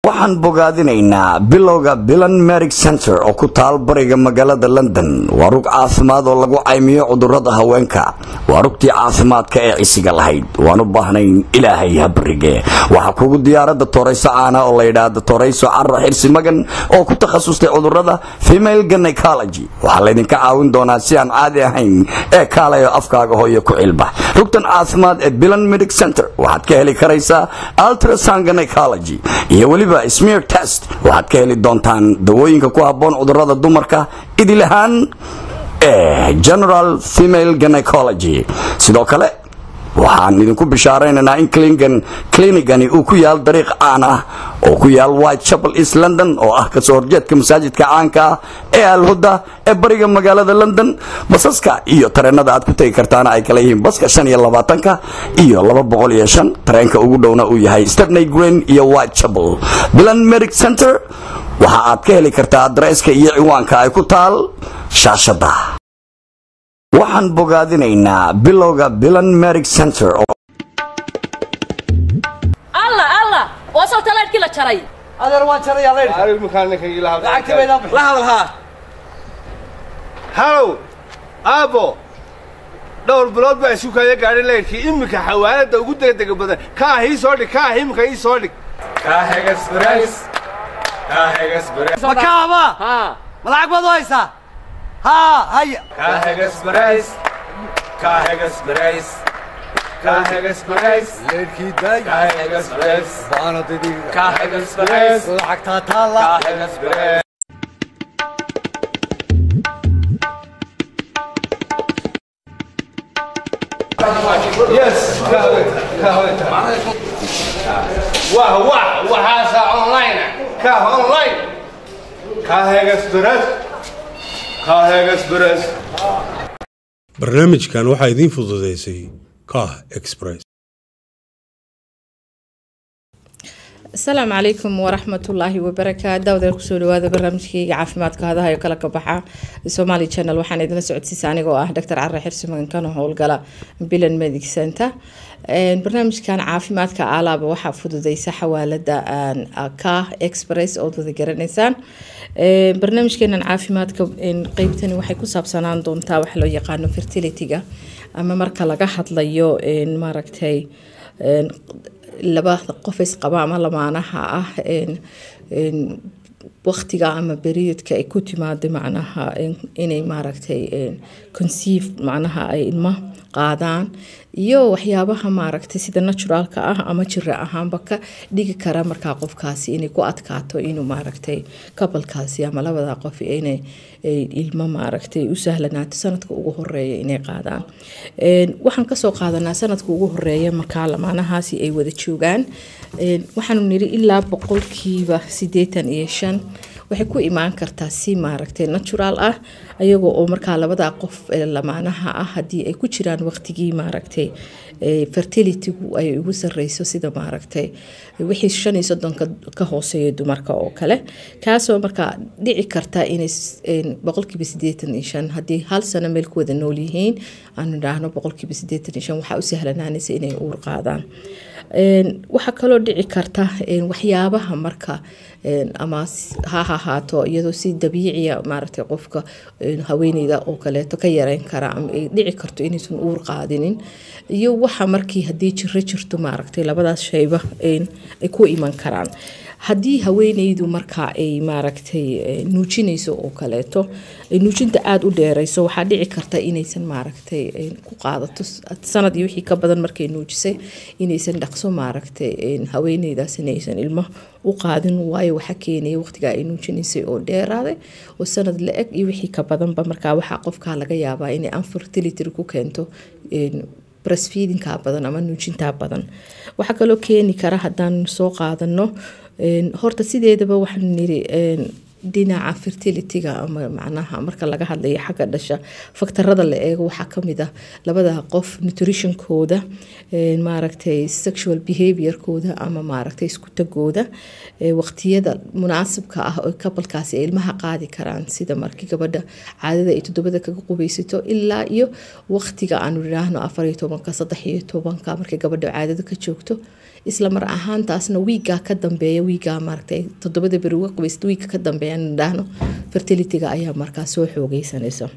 waxaan bogaadinaynaa bilowga bilan merig center oo ku taal bariga magaalada london waa rug caafimaad oo lagu caymiyo cudurada haweenka waa rugtii caafimaadka ee cisiga lahayd waan u baahnayn ilaahay habarige waxaa kugu diyaarada torayso caana oo layidhaahda torayso cara xirsi magan oo ku takhasustay cudurada female gynecology waxaa laydinka caawin doonaa si aan caadi ahayn ee kaalayo afkaaga hooyo ku cilbax rugtan caafimaad ee bilan medic center waxaad ka heli karaysaa ultrasound gynecology iyo weliba smear test waxaad ka heli doontaan dawooyinka ku habboon cudurada dumarka idil ahaan ee general female gynecology sidoo kale waxaan idinku bishaaraynaynaa in klinigani uu ku yaal dariiq caan ah oo ku yaal white chapel east london oo ah kasoo horjeedka masaajidka caanka ah ee alhuda ee bariga magaalada london basaska iyo tareenada aad ku tegi kartaana ay kala yihiin baska shan iyo labaatanka iyo laba boqol iyo shan tareenka ugu dhowna uu yahay stepney green iyo white chapel bilan medic center waxa aad ka heli kartaa adresska iyo ciwaanka ay ku taal shaashada waxaan bogaadinaynaa bilowga bilan merig center alla alla waa soo talaadhkii la jaray adeer waan jarayaa leydh lacagtii baydaan bixi la hadal haa halow aabbo dhowr bilood baa isu kaya gaadhay leyrkii iminka xawaalada ugu degdega badan kaah ii soo dhig kaah iminka ii soo dhig ma kaaba ma lacag baad u haysaa haa haya leydhkii daay baana didiga lacagtaa taalla yes wah wah waxaasa online kaah online kaah express kaah express barnaamijkan waxaa idiin fududeysay kah express asalaamu calaykum waraxmatullaahi wabarakaatu daawadaal kusoo dhawaada barnaamijkayga caafimaadka hadaha ee kala ka baxa somaali channel waxaan idinla socodsiisa aniga oo ah doctor care xirsi magankano howlgala bilan medic center barnaamijkan caafimaadka alaaba waxaa fududeysa xawaalada ka express ood wada garanaysaan barnaamijkeenan caafimaadka qeybtani waxay ku saabsanaan doontaa waxa loo yaqaano fertilityga ama marka laga hadlayo maaragtay laba qof isqaba ama lamaanaha ah waqtiga ama beriodka ay ku timaado macnaha inay maaragtay conceive macnaha ay ilmo qaadaan iyo waxyaabaha maaragtay sida naturaalka ah ama jira ahaanba ka dhigi kara markaa qofkaasi inay ku adkaato inuu maaragtay kabalkaasi ama labada qof inay ilmo maaragtay u sahlanaato sanadka ugu horeeya inay qaadaan waxaan kasoo qaadanaa sanadka ugu horeeya markaa lamaanahaasi ay wada joogaan waxaanu niri ilaa boqolkiiba sideetan iyo shan waxay ku imaan kartaa si maaragtay natural ah ayagoo oo markaa labada qof lamaanaha ah haddii ay ku jiraan waqtigii maaragtay fertilitygu ay ugu sareyso sida maaragtay wixii shan iyo soddonka ka hooseeya dumarka oo kale kaasoo markaa dhici karta inay boqolkiiba sideetan iyo shan haddii hal sano meel ku wada nool yihiin aanu idhaahno boqolkiiba sideetan iyo shan waxaa u sahlanaanaysa inay uur qaadaan waxaa kaloo dhici karta waxyaabaha marka ama ha ahaato iyadoo si dabiiciya maaragtay qofka haweeneyda oo kaleeto ka yareyn kara ama ay dhici karto inaysan uur qaadinin iyo waxa markii haddii jiro jirto maaragtay labadaas shayba ay ku iman karaan haddii haweeneydu marka ay maaragtay nuujinayso oo kaleeto nuujinta aada u dheereyso waxaa dhici karta inaysan maaragtay ku qaadato sanad iyo wixii ka badan markay nuujisay inaysan dhaqso maaragtay haweeneydaas inaysan ilmo u qaadin waayo waxaa keenaya waqtigaa ay nuujinaysay oo dheeraaday oo sanad la eg iyo wixii ka badanba markaa waxaa qofkaa laga yaabaa inay unfertility ku keento breastfeedingka badan ama nuujintaa badan waxaa kaloo keeni kara haddaan soo qaadano horta sideedaba waxaan niri dhinaca fertilityga ama macnaha marka laga hadlayo xagga dhasha faktarada la eego waxaa kamid ah labada qof nutritionkooda maaragtay sexual behaviorkooda ama maaragtay isku tagooda waqtiyada munaasibka ah oo kabalkaasi ay ilmaha qaadi karaan sida markii gabadha caadada ay toddobada kaga qubeysato ilaa iyo waqtiga aanu idhaahno afar iyo tobanka saddex iyo tobanka markay gabadha caadada ka joogto isla mar ahaantaasna wiigaa ka dambeeya wiigaa maaragtay toddobada beri uga qabaysta wiiga ka dambeeya aan idhaahno fertilityga ayaa markaa soo xoogeysanaysa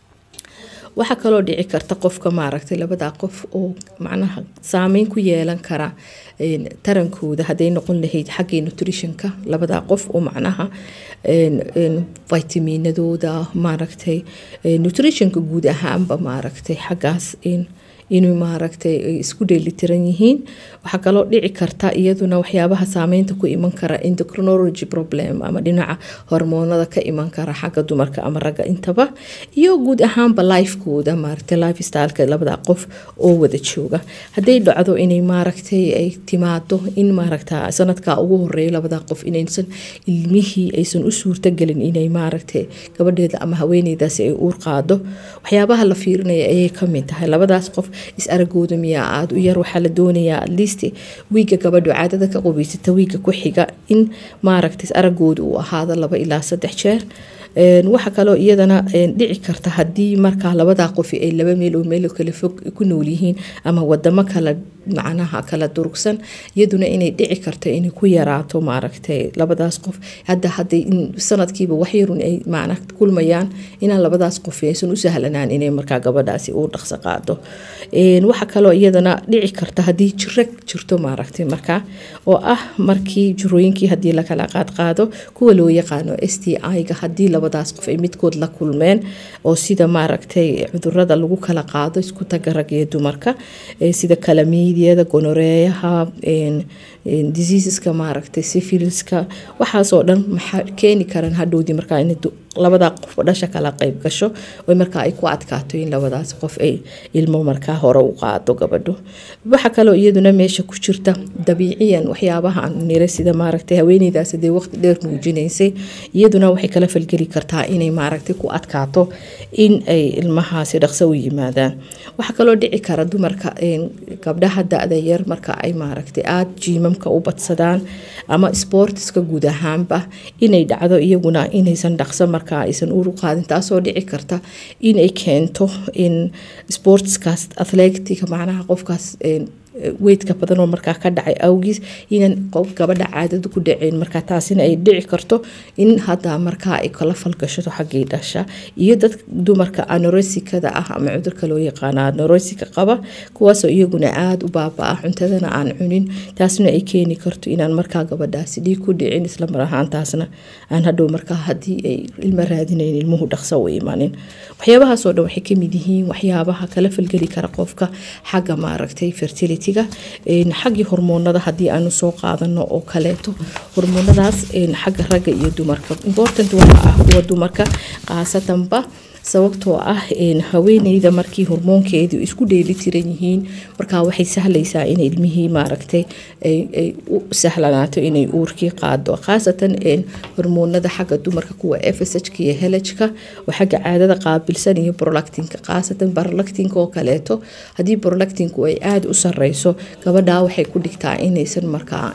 waxaa kaloo dhici karta qofka maaragtay labadaa qof oo macnaha saameyn ku yeelan kara een, tarankooda hadday noqon lahayd xaggii nutritionka labadaa qof oo macnaha een, een, vitaminadooda maaragtay een, nutritionka guud ahaanba maaragtay xaggaas in inuu maaragtay ay isku dheelitiran yihiin waxaa kaloo dhici karta iyaduna waxyaabaha saameynta ku iman kara endocrinology problem ama dhinaca hormoonada ka iman kara xagga dumarka ama ragga intaba iyo guud ahaanba lifekooda maaragtay life styleka labada qof oo wada jooga hadday dhacdo inay maaragtay ay timaado in maaragta sanadka ugu horeeya labada qof inaysan ilmihii aysan u suurtagelin inay maaragtay gabadheeda ama haweeneydaasi ay uur qaado waxyaabaha la fiirinaya ayay kamid tahay labadaas qof is aragooda miyaa aada u yar waxaa la doonayaa atleast wiiga gabadhu caadada ka qubaysata wiiga ku xiga in maaragta is aragooda uu ahaado laba ilaa saddex jeer Een, waxaa kaloo iyadana een, dhici karta haddii markaa labadaa qofi ay laba meel oo meel kala fog ku nool yihiin ama wadamo kala macnaha kala durugsan iyaduna inay dhici karto inay ku yaraato maaragtay labadaas qof hadda hadday in sanadkiiba waxyarun ay macna kulmayaan inaan labadaas qof aysan u sahlanaan inay markaa gabadhaasi u dhaqso qaado Een, waxaa kaloo iyadana dhici karta haddii jiro jirto maaragtay markaa oo ah markii jirooyinkii haddii lakala qaadqaado kuwa loo yaqaano s t i-ga haddii labadaas qof ay midkood la kulmeen oo sida maaragtay cudurada lagu kala qaado isku taga rag iyo dumarka ee sida kalamiidiyada gonoreeyaha een, een, diseaseska maaragtay syphiliska waxaasoo dhan maxaa keeni karaan hadhowdii markaa in labadaa qof dhasha kala qayb gasho oo markaa ay ku adkaato in labadaas qof ay ilmo markaa hore u qaado gabadho waxaa kaloo iyaduna meesha ku jirta dabiiciyan waxyaabaha aan nira sida maaragtay haweeneydaas hadee waqti dheer nuujinaysay iyaduna waxay kala falgeli kartaa inay maaragtay ku adkaato in ay ilmahaasi dhaqso u yimaadaan waxaa kaloo dhici kara dumarka een, gabdhaha da-da yar marka ay maaragtay aada jiimamka u badsadaan ama sportiska guud ahaanba inay dhacdo iyaguna inaysan dhaqso markaa aysan uur u qaadin taasoo dhici karta inay keento in sportskaas athletiga macnaha qofkaas een, weydka badan oo markaa ka dhacay awgiis inaan qof gabadha caadada ku dhaceen markaa taasina ay dhici karto in hadda markaa ay kala falgashato xaggii dhasha iyo dad dumarka anoresikada ah ama cudurka loo yaqaana anoresika qaba kuwaasoo iyaguna aada u baaba-a cuntadana aan cunin taasna ay keeni karto inaan markaa gabadhaasi dhiig ku dhicin isla mar ahaantaasna aan hadhow markaa haddii ay ilmo raadinayn ilmuhu dhaqso u imanin waxyaabahaasoo dhan waxay kamid yihiin waxyaabaha kala falgeli kara qofka xagga maaragtay fertility xaggii hormoonada haddii aanu soo qaadano oo kaleeto hormoonadaas xagga ragga iyo dumarka important waxa ah kuwa dumarka khaasatanba sababtoo ah haweeneyda markii hormoonkeedu isku dheeli tiran yihiin markaa waxay sahlaysaa in ilmihii maaragtay ay u sahlanaato inay uurkii qaado khaasatan hormoonada xagga dumarka kuwa fshka iyo helajka oo xagga caadada qaabilsan iyo brolactinka khaasatan brolactinka oo kaleeto haddii brolactinku ay aada u sareyso gabadhaa waxay ku dhigtaa inaysan markaa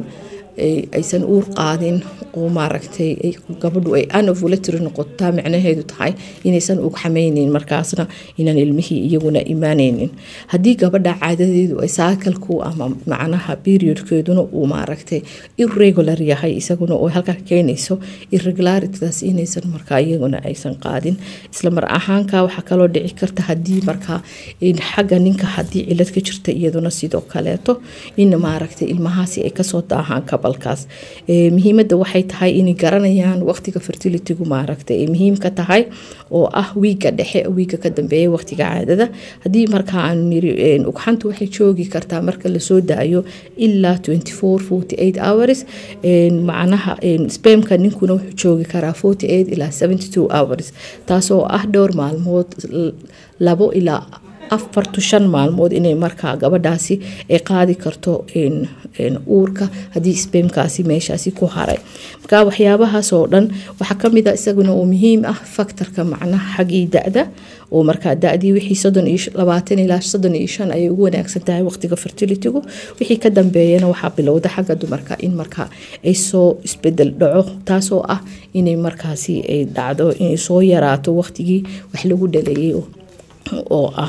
aysan uur qaadin oo maaragtay gabadhu ay anovulatory noqotaa micnaheedu tahay inaysan ug xameyneyn markaasna inaan ilmihii iyaguna imaaneynin haddii gabadha caadadeedu ay saakalku ama macnaha periodkeeduna uu maaragtay irregular yahay isaguna oo halkaa keenayso irregularitydaas inaysan markaa iyaguna aysan qaadin isla mar ahaanka waxaa kaloo dhici karta haddii markaa xagga ninka haddii cilad ka jirta iyaduna sidoo kaleeto in maaragtay ilmahaasi ay kasoo daahaan kabalkaas muhiimada waxay tahay inay garanayaan waqtiga fertilitygu maaragtay ay muhiim ka tahay oo ah wiiga dhexe wiiga ka dambeeya waqtiga caadada haddii markaa aanu niri ugxantu waxay joogi kartaa marka lasoo daayo ilaa hours macnaha spamka ninkuna wuxuu joogi karaa ilaa hours taasoo ah dhowr maalmood labo ilaa afar to shan maalmood inay markaa gabadhaasi ay qaadi karto uurka haddii sbemkaasi meeshaasi ku haray marka waxyaabahaasoo dhan waxaa kamid a isaguna oo muhiim ah faktorka macnaha xaggii da-da oo markaa da-dii wixii soddon iyo labaatan ilaa soddon iyo shan ayay ugu wanaagsan tahay waqtiga fertilitygu wixii ka dambeeyana waxaa bilowda xagga dumarka in markaa ay soo isbedel dhaco taasoo ah inay markaasi ay dhacdo inay soo yaraato waqtigii wax lagu dhaleeyay oo ah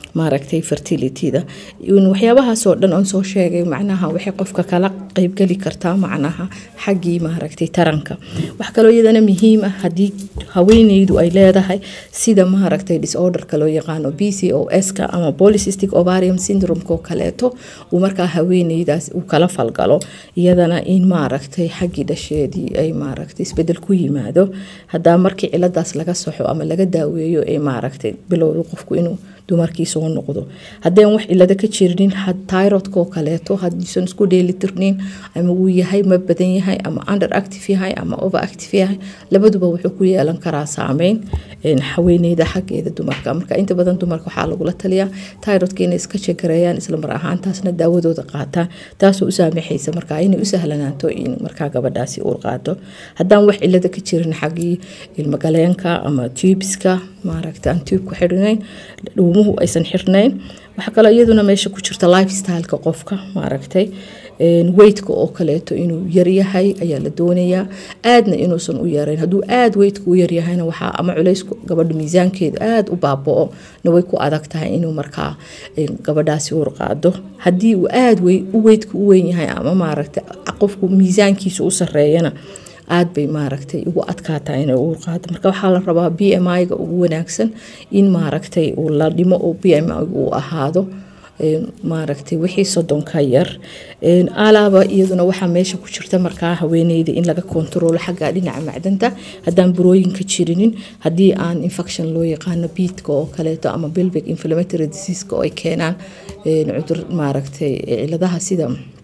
maaragtay fertilityda waxyaabahaasoo dhan oon soo sheegay macnaha waxay qofka kala qeybgeli kartaa macnaha xaggii maaragtay taranka wax kaloo iyadana muhiim ah haddii haweeneydu ay leedahay sida maaragtay disorderka loo yaqaano b c o s-ka ama polycystic ovarium syndrome-ka oo kaleeto uu markaa haweeneydaas uu kala falgalo iyadana in maaragtay xaggii dhasheedii ay maaragtay isbedel ku yimaado hadaa markii ciladaas laga saxo ama laga daaweeyo ee maaragtay bilowda qofku inuu dumarkii soo noqdo haddeen wax cilado ka jirnin tyrodka oo kaleeto hadiisan isku dheelitirnin ama uu yahay ma badan yahay ama under active yahay ama over active yahay labaduba wuxuu ku yeelan karaa saameyn haweeneyda xaggeeda dumarka marka inta badan dumarka waxaa lagula taliyaa tyrodka inay iska jagareeyaan isla mar ahaantaasna daawadooda qaataan taasoo u saamaxaysa markaa inay u sahlanaato in markaa gabadhaasi uur qaato haddaan wax cilada ka jirin xaggii ilmagaleenka ama tubiska maaragta aan tuubku xirinayn dhuumuhu aysan xirnayn waxaa kaloo iyaduna meesha ku jirta lifestyleka qofka maaragtay weytka oo kaleeto inuu yaryahay ayaa la doonayaa aadna inuusan u yarayn hadduu aad weytka u yaryahayna waxaa ama culays gabadha miisaankeedu aada u baabao na way ku adag tahay inuu markaa gabadhaasi uur qaado haddii uu aada u weytka u weyn yahay ama maaragtay qofku miisaankiisa u sareeyana aada bay maaragtay ugu adkaataa inay uur qaado marka waxaa la rabaa b m i-ga ugu wanaagsan in maaragtay uu la dhimo oo b m i uu ahaado maaragtay wixii soddonka yar alaaba iyaduna waxaa meesha ku jirta markaa haweeneyda in laga kontaroolo xagga dhinaca macdanta haddaan burooyinka jirinin haddii aan infection loo yaqaano biidka oo kaleeto ama bilbic inflammatory diseaska oo ay keenaan cudur maaragtay ciladaha sida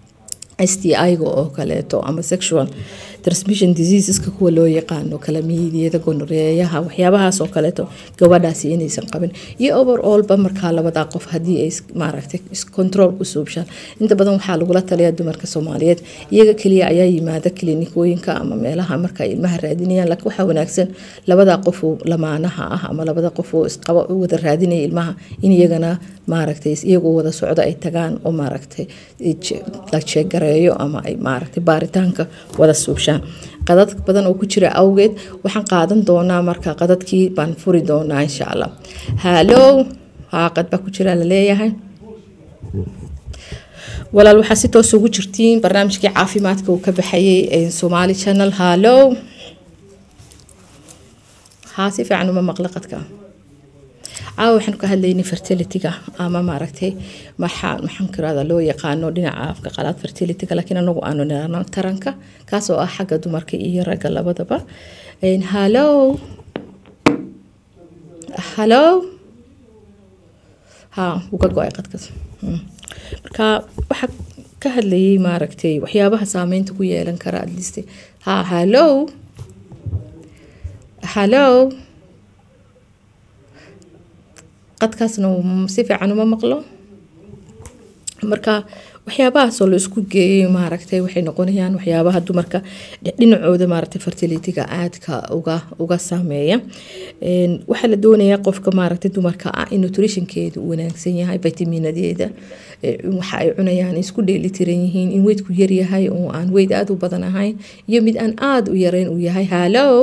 s t i-ga oo kaleeto ama sexual transmission diseaseska kuwa loo yaqaano kalamiidiyada gonoreeyaha waxyaabahaas oo kaleeto gabadhaasi inaysan qabin iyo overallba markaa labadaa qof haddii ay maaragtay control ku suubshaan inta badan waxaa lagula taliyaa dumarka soomaaliyeed iyaga keliya ayaa yimaada klinikooyinka ama meelaha marka ay ilmaha raadinayaan laakiin waxaa wanaagsan labadaa qofoo lamaanaha ah ama labada qofoo isqaba wada raadinaya ilmaha in iyagana maaragtay iyagoo wada socdo ay tagaan oo maaragtay la jeegareeyo ama ay maaragtay baaritaanka wada suubshaan qadad badan oo ku jira awgeed waxaan qaadan doonaa marka qadadkii baan furi doonaa insha allah halow haaqad baa ku jira laleeyahay walaal waxaa si toos ugu jirtiin barnaamijkii caafimaadka uu ka baxayay somaali channel halow haa si fiican uma maqla qadka caawa waxaan ka hadlaynay fertilityga ama maaragtay maxaa maxaan kirada loo yaqaano dhinaca afka qalaad fertilityga laakiin anagu aanu nirano taranka kaasoo ah xagga dumarka iyo ragga labadaba hallow hallow ha wuu ka go-ay qadkas marka waxaa ka hadlayay maaragtay waxyaabaha saameynta ku yeelan kara adliste ha hallow hallow qadkaasna si fiican uma maqlo marka waxyaabahaasoo la isku geeyay maaragtay waxay noqonayaan waxyaabaha dumarka dhinacooda maaragtay fertilityga aadka uga uga saameeya waxaa la doonayaa qofka maaragtay dumarka ah in nutritionkeedu uu wanaagsan yahay vitaminadeeda waxa ay cunayaan isku dheelitiran yihiin in weydku yaryahay oo aan weyd aada u badan ahayn iyo mid aan aada u yareyn uu yahay hallow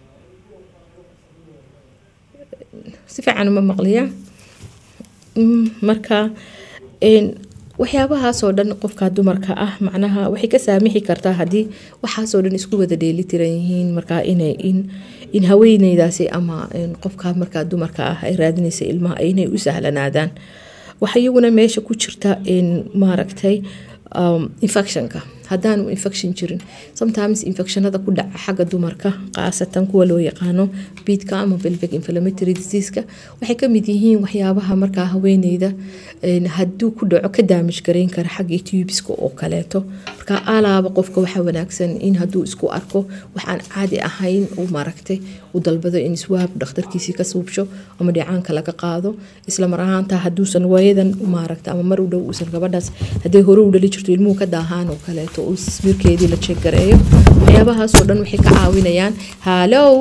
si fiican uma maqliya marka waxyaabahaasoo dhan qofka dumarka ah macnaha waxay ka saamixi kartaa haddii waxaasoo dhan isku wada dheelitiran yihiin markaa inay in in haweeneydaasi ama qofka markaa dumarka ah ay raadinaysa ilmaha inay u sahlanaadaan waxa iyaguna meesha ku jirta maaragtay infectionka haddaanu infection jirin sometimes infectionada ku dhaca xagga dumarka khaasatan kuwa loo yaqaano biidka ama belvic inflammatory diseaska waxay kamid yihiin waxyaabaha markaa haweeneyda hadduu ku dhaco ka daamij garayn kara xaggii tubiska oo kaleeto marka alaaba qofka waxaa wanaagsan in hadduu isku arko waxaan caadi ahayn uu maaragtay u dalbado in iswaab dhakhtarkiisii ka suubsho ama dhicaanka laga qaado isla mar ahaanta hadduusan waayadan maaragta ama mar u dhow uusan gabadhaas hadday hore u dhali jirto ilmuhu ka daahaan oo kaleeto uu smirkeedii la jeegareeyo waxyaabahaasoo dhan waxay ka caawinayaan hallow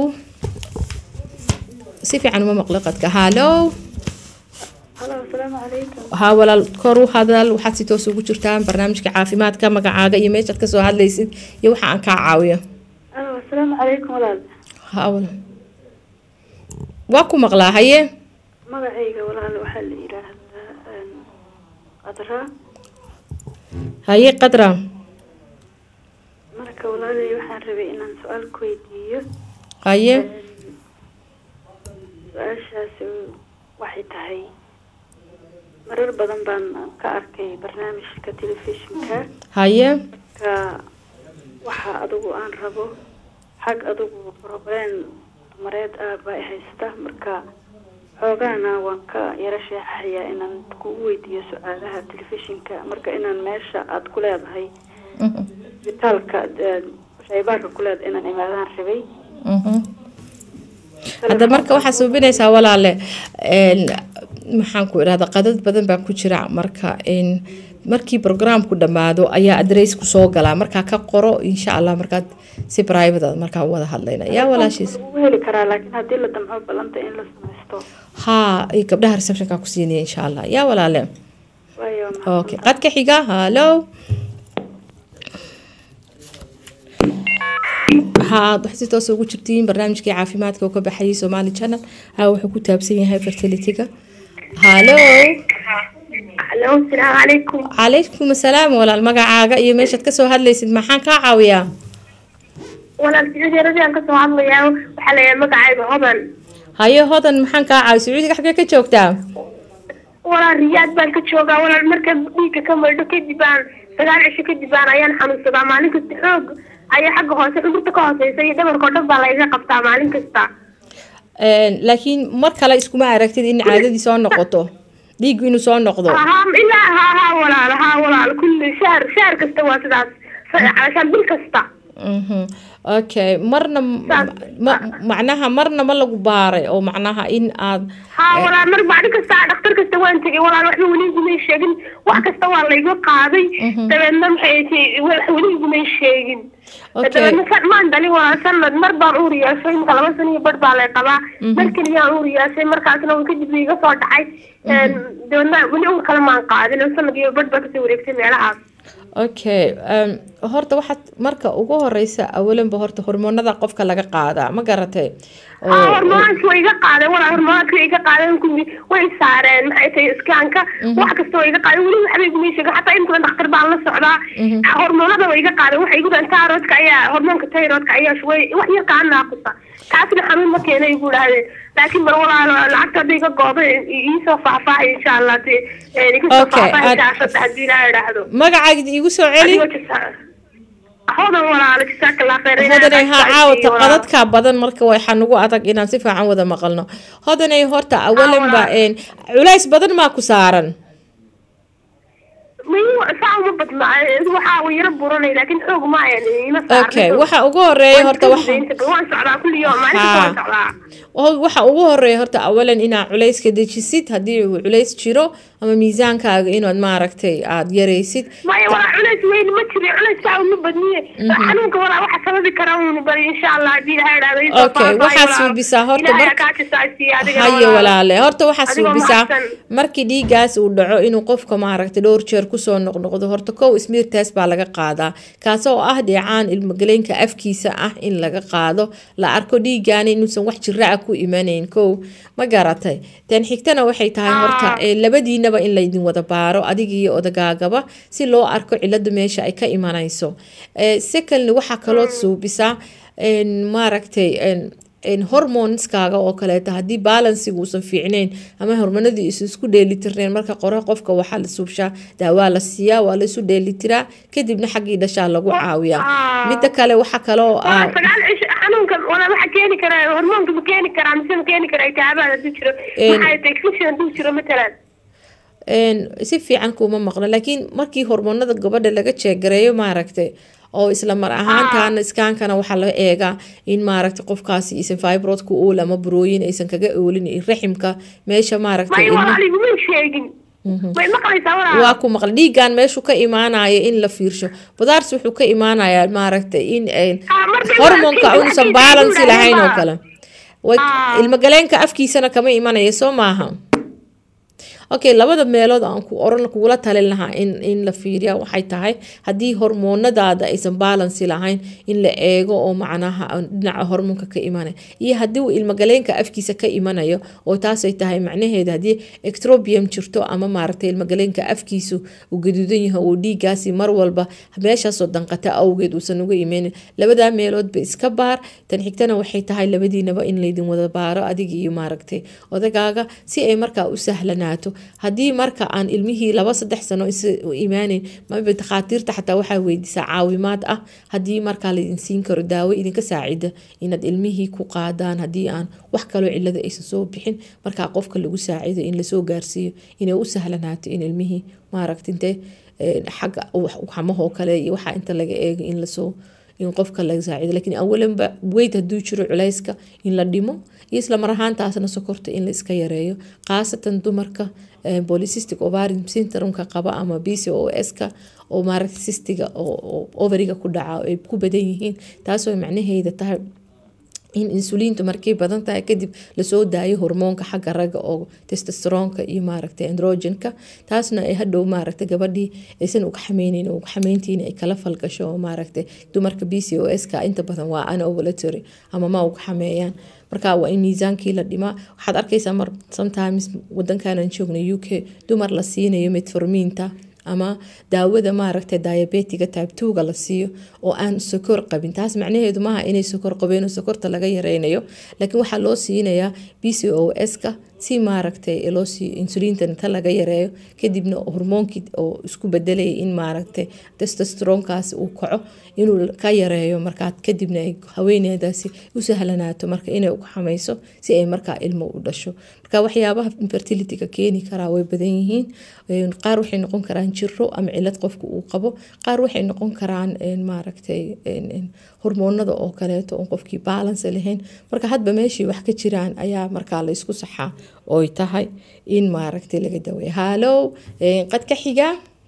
si fiican uma maqlo qadka hallow haa walaal kor u hadal waxaad si toos ugu jirtaan barnaamijka caafimaadka magacaaga iyo meeshaad kasoo hadlaysid iyo waxa aan kaa caawiyo asalaamu calaykum walaal haa walaal waa ku maqlaa haye magacayga walaal waxaa la yidhaahdaa qadra haye qadra marka walaalay waxaan rabay inaan su-aal ku weydiiyo haye su-aashaasi waxay tahay marar badan baan ka arkay barnaamijka telefishinka haye ka waxa adigu aan rabo xag adigu problem dumareed ah baa i haysta marka xoogaana waan ka yaro sheexayaa inaan kugu weydiiyo su-aalaha telefishinka marka inaan meesha aada ku leedahay isbitaalka eh, shaybaarka ku leedahay inaan imaadaan rabay hadda marka waxaa suubinaysaa walaale een, maxaan ku idhahda qadad badan baa ku jira marka in markii programku dhammaado ayaa adressku soo galaa markaa ka qoro insha allah markaad si private ah markaa wada hadlayna yaa walaashiis ugu heli karaa laakiin haddii la damco ballanta in la samaysto haa iyo gabdhaha receptionka ku siinaya insha allah yaa walaale waayo okay qadka xiga hallo waxaad wax si toos ugu jirtiin barnaamijkii caafimaadka oo ka baxayay somali channel haa wuxuu ku taabsan yahay fertilityga hallo alo asalaamu calaykum calaykum asalaam walaal magacaaga iyo meeshaad kasoo hadlaysid maxaan kaa caawiyaa walaal sicudyaradaan kasoo hadlayaa waxaa la yahay magacayga hodan haye hodan maxaan kaa caawiya sacuudiga xaggee ka joogtaa walaal riyaad baan ka joogaa walaal marka dhiigga ka maydho kadib baan sagaal cisho kadib baan ayaan xanuunsadaa maalin kasta xoog ayaa xagga hoose xudurta ka hooseysa iyo dhabarka oo dhan baa layga qabtaa maalin kasta Een, laakiin mar kale iskuma aragtid in caadadii soo noqoto dhiiggu inuu soo noqdo haa ilaa haa haa walaal haa walaal kulli shaar shaar kasta waa sidaas calashaan bil kasta Mhm. okay marna ma macnaha marna ma lagu baaray oo macnaha in aad haa walaal mar maalin kasta dhakhtar kasta waan tegay walaal waxba weli igumay sheegin wax kasta waa layga qaaday dabeedna maxay tahay wax weli igumay sheegin Okay. dabeedna san- maan dhalin walaal sanad mar baan uur yeeshay imika laba sano iyo badh baa lay qabaa mar keliyaan uur yeeshay markaasna uu kadib iga soo dhacay Een, dabeedna weli uur kale maan qaadin oo sanad iyo badh baa kasoo wareegtay meelahaas okay um, horta waxaad marka ugu horeysa awalanba horta hormoonada qofka laga qaadaa ma garatay haa hormoonka way iga qaadeen walaa hormoonka way iga qaadeen kulli way saareen maxay tahay iskaanka wax kasta way iga qaadeen weli waxba iguma sheegin xataa inta dhakhtar baan la socdaa hormoonada way iga qaadeen waxay igu dhahan tayroodka ayaa hormoonka tayroodka ayaa shubay wax yar kaa naaqusa taasna xanuun ma keena igu dhahdeen laakiin mar walaalo lacagta hadda iga gooda iisoo faahfaahay insha allah dee iga soo Okay, faahfaahay ad- shaashada haddii ilaa idhaahdo magacaaga igu soo celi Adigoo jasa- hodan walaalo jasaaka allah khayr Ilaahay hodanay ha haa ku caawata caafiyo, walaalo. qadadka badan marka waxaa nagu adag inaan si fiican wada maqalno hodanay horta awalanba een, culays badan maa ku saaran Miyuu saa uma badna waxaa uu yaro buranay laakiin xoog ma ayan ima saarna okay xoog. waxa ugu horeeya horta Waan waxa inta badan waan socdaa kulli yoom maalin kasta waan Haa. socdaa oo waxa ugu horeeya horta awalan inaad culayska dejisid haddii uu culays jiro ama miisaankaaga inaad maaragtay aad yaraysid maya walaa culays weyn ma jiro culays saa uma badniye xanuunka walaa waxa sababi kara uun bari insha allah haddii ilahay idhaahdo isoo Okay, faahfaahay waxaa walaa. suubisaa horta Ilaahay marka- ha kaa jasaasiiyo adigana haye walaa. walaale horta waxaa Adigoo suubisaa mahadsan. markii dhiigaas uu dhaco inuu qofka maaragtay dhowr jeer kusoo noqnoqdo horta kow smeartaas baa laga qaadaa kaas oo ah dheecaan ilmagaleenka afkiisa ah in laga qaado la arko dhiigaani inuusan wax jira ah ku imanayn kow ma garatay tan xigtana waxay tahay horta eh, labadiinaba in laydin wada baaro adiga iyo odagaagaba si loo arko cilada meesha ay ka imanayso Eh, secondly waxaa kaloo suubisaa een, maaragtay een, een hormoneskaaga oo kaleeta haddii balansiga uusan fiicnayn ama hormonadii isu isku dheelitirnayn marka qore qofka waxaa la suubshaa daawaa la siiyaa waa la isu dheelitiraa kadibna xaggii dhashaa lagu caawiyaa Ah. midda kale waxa kaloo Waa ah sagaal cisho xanuunka walaa waxa keeni kara hormoonka ma keeni karaa mise ma keeni karaa iltihaabaad hadduu jiro Een. maxay tahay infection hadduu jiro matalan een, si fiican kuma maqlo laakiin markii hormoonada gabadha laga jeegareeyo maaragtay oo isla mar ahaantaana iskaankana waxaa laga eegaa in maaragtay qofkaasi isan fibroid ku ool ama burooyin aysan kaga oolin iyo raximka meesha maaragtay maya ilmaha- walaal iguma sheegin may maqlaysaa walaal waa ku maqla dhiigan meeshu ka imaanaya in la fiirsho budaars wuxuu ka imaanayaa maaragtay in ay Ah, markay hormonka walaal uusan kiisa balansi ay lahayn oo yidhaahdeen kale way Ah. ilmagaleenka afkiisana kama imanaya soo maaha okay labada meelood aan ku oran kugula talin lahaa in in la fiiriya waxay tahay haddii hormoonadaada aysan balansi lahayn in la eego oo macnaha dhinaca hormoonka ka imanaya iyo haddii uu ilmagaleenka afkiisa ka imanayo oo taasay tahay macnaheeda haddii ectrobium jirto ama maaragtay ilmagaleenka afkiisu uu gaduudan yahay oo dhiigaasi mar walba meeshaasoo danqata awgeed uusan uga imeynin labadaa meeloodba iska baar tan xigtana waxay tahay labadiinaba in laydin wada baaro adiga iyo maaragtay odagaaga si ay markaa u sahlanaato haddii marka aan ilmihii laba saddex sano is u imaaneyn maba takhaatiirta xataa waxaa weydiisaa caawimaad ah haddii markaa laydin siin karo daawo idinka saacida inaad ilmihii ku qaadaan haddii aan wax kaloo cilada aysan soo bixin markaa qofka lagu saacido in lasoo gaarsiiyo inay u sahlanaato in ilmihii maaragta intee xagga xamahoo kale iyo waxaa inta laga eego in lasoo in qofka laga saacido lakiin awalanba weyd hadduu jiro culayska in la dhimo iyo isla mar ahaantaasna sokorta in la iska yareeyo khaasatan dumarka polycystic ovarian syndrome-ka qaba ama b c o s-ka oo maaragta cystiga oo overiga ku dhaca ay ku badan yihiin taasoo macnaheeda tahay in insuliintu markay badan tahay kadib lasoo daayo hormoonka xagga ragga oo testosteronka iyo maaragta androgenka taasna ay hadhow maaragta gabadhii aysan ugxameyneyn oo ugxameyntiina ay kala falgasho oo maaragta dumarka b c o s-ka inta badan waa anovulatory ama ma ugxameeyaan marka waa in miisaankii la dhimaa waxaad arkaysaa mar sometimes wadankanan joogna u k dumar la siinayo metformiinta ama daawada maaragta diabetiga type twoga la siiyo oo aan sokor qabin taas macnaheedu maaha inay sokor qabeen oo sokorta laga yareynayo laakiin waxaa loo siinayaa b c o s-ka si maaragtay loo siiyo insuliinta inta laga yareeyo kadibna hormoonkii oo isku bedelaya in maaragtay testosteronkaasi uu kaco inuu ka yareeyo markaa kadibna ay haweeneydaasi u sahlanaato marka inay uxamayso si ay markaa ilmo u dhasho marka waxyaabaha infertilityga keeni karaa way badan yihiin qaar waxay noqon karaan jiro ama cilad qofka uu qabo qaar waxay noqon karaan maaragtay hormoonada oo kaleeto oon qofkii balance lahayn marka hadba meeshii wax ka jiraan ayaa markaa la isku saxaa oy tahay in maaragtay laga daweeyo haalow qad ka xiga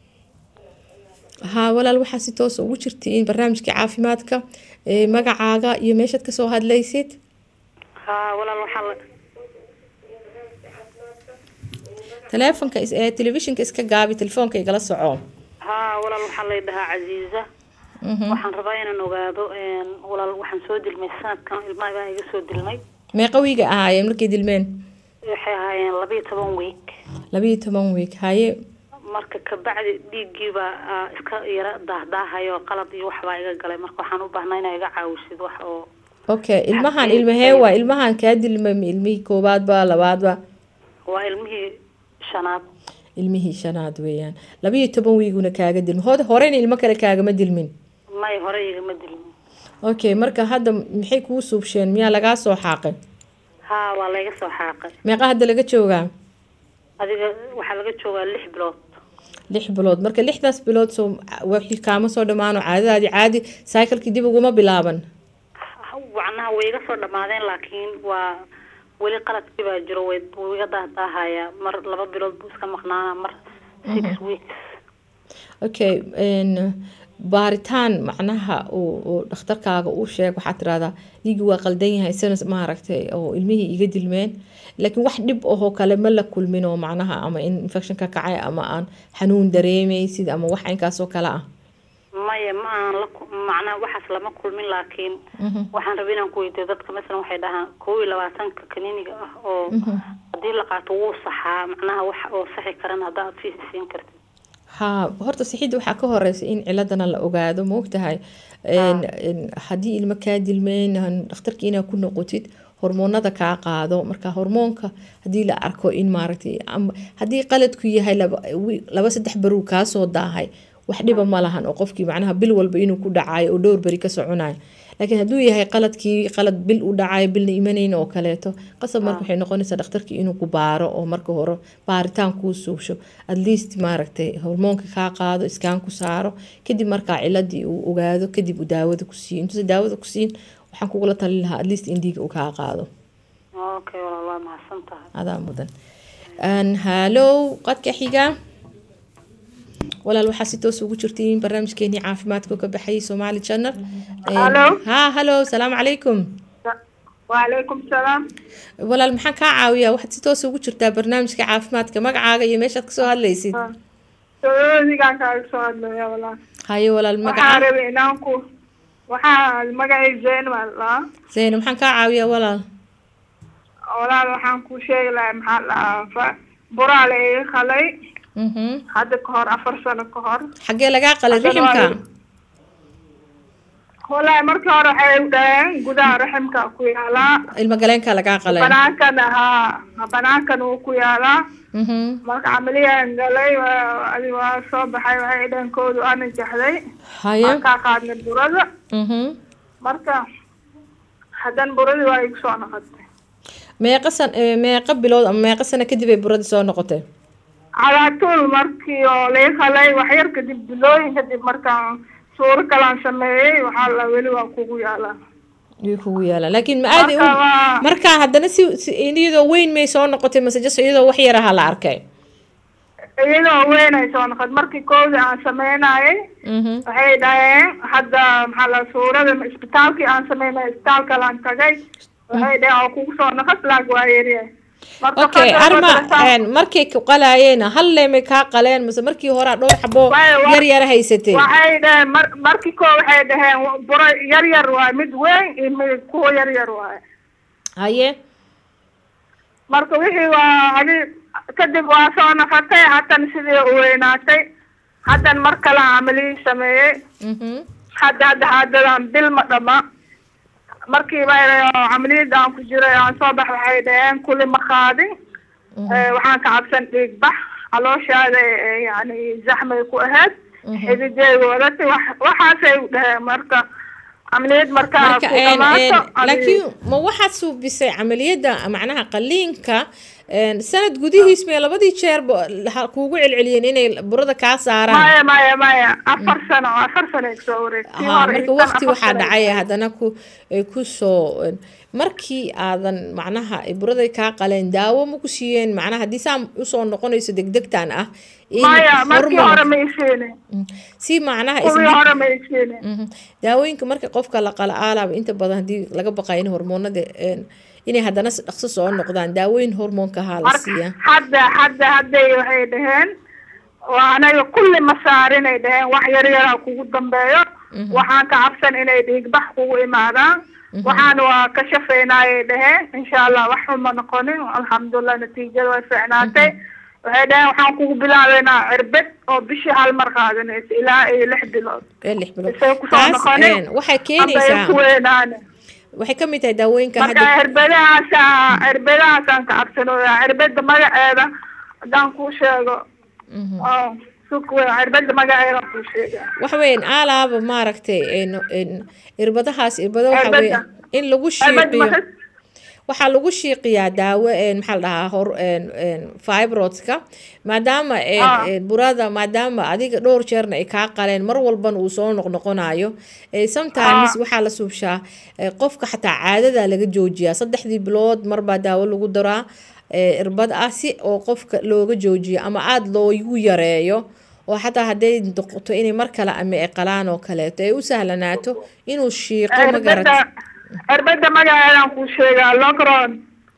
haa walaal waxaa si toosa ugu jirtiin barnaamijka caafimaadka magacaaga iyo meeshaad kasoo hadlaysid haa walaal waxaa la taleefonka ee telefishinka iska gaabi telefoonka igala soco haa walaal waxaa lay dhahaa casiiza waxaan rabaa inaan ogaado walaal waxaan soo dilmay sanadkan ilmaha baa iga soo dilmay meeqa wiiga ahaayeen markay dilmeen waxay ahaayeen labayo toban week labayo toban wiig haye marka kabacdi dhiiggiibaa iska yara daahdaahayoo qalad iyo waxbaa iga galay marka waxaan u baahnaa inaa iga caawisid wax oo okay ilmahan ilmahee waa ilmahan kaa dilmay ma ilmihii koobaadba labaadba waa ilmihii shanaad ilmihii shanaad weeyaan labayo toban wiiguna kaaga dilma hod horeyna ilmo kale kaagama dilmin may hore igama dilmin okay marka hadda maxay kuu suubsheen miyaa lagaa soo xaaqay haa waa layga soo xaaqay meeqa hadda laga joogaa adiga waxaa laga joogaa lix bilood lix bilood marka lixdaas bilood soo wixii kaama soo dhammaano caadadaadii caadi cyclekii dib uguma bilaaban macnaha way iga soo dhammaadeen laakiin waa weli qaladkii baa jiro way wuu iga daahdaahaya mar laba bilood buu iska maqnaana mar six weeks okay baaritaan macnaha uu dhakhtarkaaga uu sheeg waxaad tirahdaa dhiigii waa qaldan yahay sana maaragtay oo ilmihii iga dilmeen laakiin wax dhib ahoo kale ma la kulmin oo macnaha ama in infection ka kacay ama aan xanuun dareemaysid ama wax inkaasoo kale ah maya ma aan la macnaha waxaas lama kulmin laakiin waxaan rabay inaan ku weydiyo dadka masalan waxay dhahaan kow iyo labaatanka kaniiniga ah oo haddii la qaato wuu saxaa macnaha wax oo saxi karan hadda aad fiisi siin kartid haa horta sixidda waxaa ka horeysa in ciladana la ogaado maogtahay haddii ilmo kaa dilmeen dhakhtarkii inaad ku noqotid hormoonada kaa qaado marka hormoonka haddii la arko in maaragtay haddii qaladku yahay laba saddex baruu kaasoo daahay wax dhiba ma lahan oo qofkii macnaha bil walba inuu ku dhacayo oo dhowr beri ka soconayo laakiin hadduu yahay qaladkii qalad bil u dhacayo bilna imanayn oo kaleeto qasab marka waxay noqonaysaa dhakhtarkii inuu ku baaro oo marka hore baaritaan kuu suubsho at least maaragtay hormoonka kaa qaado iskaan ku saaro kadib markaa ciladii uu ogaado kadib uu daawada ku siiyo intuusa daawada ku siin waxaan kugula talin lahaa at least in dhiiga uu kaa qaado okay walaal waa mahadsan tahay adaa mudan haalow qadka xiga walaal waxaa si toos ugu jirtiin barnaamijkeenii caafimaadka ka baxayay somaali channel Hello. ha hallo salaamu calaykum وعليكم السلام walaal maxaan kaa caawiyaa waxaad si toos ugu jirtaa barnaamijka caafimaadka magacaaga iyo meeshaad kasoo hadlaysid sacuudigaan kaaga soo hadlaya walaal haye walaal waxaa magaca rabay inaan ku waxaa magacay zayn baa ladhahaa zeyne maxaan kaa caawiyaa walaal walaal waxaan ku sheegi lahaa maxaa la dhahaa fa- buraa la iga qalay Mhm. hadda ka hor afar sano ka hor xaggee lagaa qalay Haddana waa riximka walahi markii hore waxay u dhaheen gudaha raximka ku yaalaa ilma galeenka lagaa qalay banaankana haa banaankana wuu ku yaalaa Mhm. marka camaliyaan galay waa- adi waa soo baxay waxay dhaheen koodu ana jaxday haye markaa qaadnay burada Mhm. marka haddana buradii waa igu soo noqotay meeqa san eh, meeqa bilood ama meeqa sano kadib ay buradii soo noqotay calaatuul markii oo laga qalay waxyar kadib bilooyin kadib markaan suuro kalaan sameeyey waxaa la weli waa kugu yaalaa way kugu yaalaan laakiin ma aadi Marka waa- markaa haddana si si- iyadoo weyn may soo noqotay mase just iyadoo wax yar aha la arkay iyadoo weyn ay soo noqotay markii koodii aan sameynayay Mhm. waxay dhaheen hadda maxaa la suurada isbitaalkii aan sameynay isbitaal kalaan tagay waxay dhaheen oo kugu soo noqot laag waa yaryahay marka okay fadlan arma fadlan een, markay ku qalaayeen hal leemay kaa qaleen mase markii hore dhowr xabo Waayo, wa- yar yar haysatay waxay dhaheen mar markii koo waxay dhaheen buro yar yar waay mid weyn iyo mid kuwa yar yar waay haye marka wixii waa adi kadib waa soo noqotay haddana sidii u weynaatay haddana mar kale aan camaliyii sameeyey Mhm. hadda hadda haddadan bil ma dhama markiiba oo camaliyada aan ku jiray aan soo bax waxay dhaheen kuli ma qaadin Eh, waxaan ka cabsan dhiig bax calooshaada eh, yani zaxmay ku ahayd xidideeda wadatay wax- waxaasay u dhaheen marka camaliyad markaa marka ku een, dhamaato een, laakiin ma waxaad suubisay camaliyadda macnaha qaliinka een, sanad gudihiis may labadii jeerba ha- kuugu celceliyeen inay burada kaa saaraan maya maya maya afar sano afar sano ay kasoo wareegtay haa marka waqti waxaa dhacay haddana ku ay ku soo een, markii aadan macnaha ay buraday kaa qaleen daawo ma ku siiyeen macnaha haddii saa usoo noqonayso degdegtan ah in maya markii hormone- hore ma isiine si macnaha kuwii isdib- hore ma isiine Mhm. daawooyinka marka qofka la qala aalaaba inta badan haddii laga baqayo in hormoonada een, inay haddana si dhaqso soo noqdaan daawooyin hormoonka ahaa la marka siiyaa hadda hadda hadday waxay dhaheen waa anaga kulli ma saarinay dhaheen wax yar yaraa kugu dambeeyo waxaan ka cabsan inay dhiigbax kugu imaadaan waxaan waa ka shafeynayay dhaheen insha allah wax xun ma noqonin alxamdulilah natiijada way fiicnaatay waxay dhaheen waxaan kugu bilaabeynaa cirbad oo bishii hal mar qaadanaysa ilaa iyo lix bilood ee lix bilood isay kusoo taas noqonin een, waxay amba ay keenaysaa ku weynaane waxay ka mid tahay daawooyinka marka hadda cirbadahaasa cirbadahaasaan ka cabsanooya cirbada magaceeda haddaan kuu sheego oo suk wey cirbada magaceeda kuu sheega waxa weeyaan aalaaba maaragtay een, een, irbadahaas irbado waxa Cirbada. weeye in lagu cirbad shiiqiyo maxay waxaa lagu shiiqiyaa daawo een, maxaa la dhahaa hor een, een, fibroidska maadaama een, Ah. een, burada maadaama adiga dhowr jeerna ay kaa qaleen mar walbana uu soo noqnoqonayo eh, sometimes Ah. waxaa la suubshaa eh, qofka xataa caadada laga joojiyaa saddexdii bilood marbaa daawo lagu daraa eh, irbad ah si oo qofka looga joojiyo ama aada loogu yareeyo oo xataa hadday noqoto inay mar kale ama ay qalaan oo kaleeto ay u sahlanaato inuu shiiqo ma garat cirbada cirbada magaceedaan kuu sheegaa logron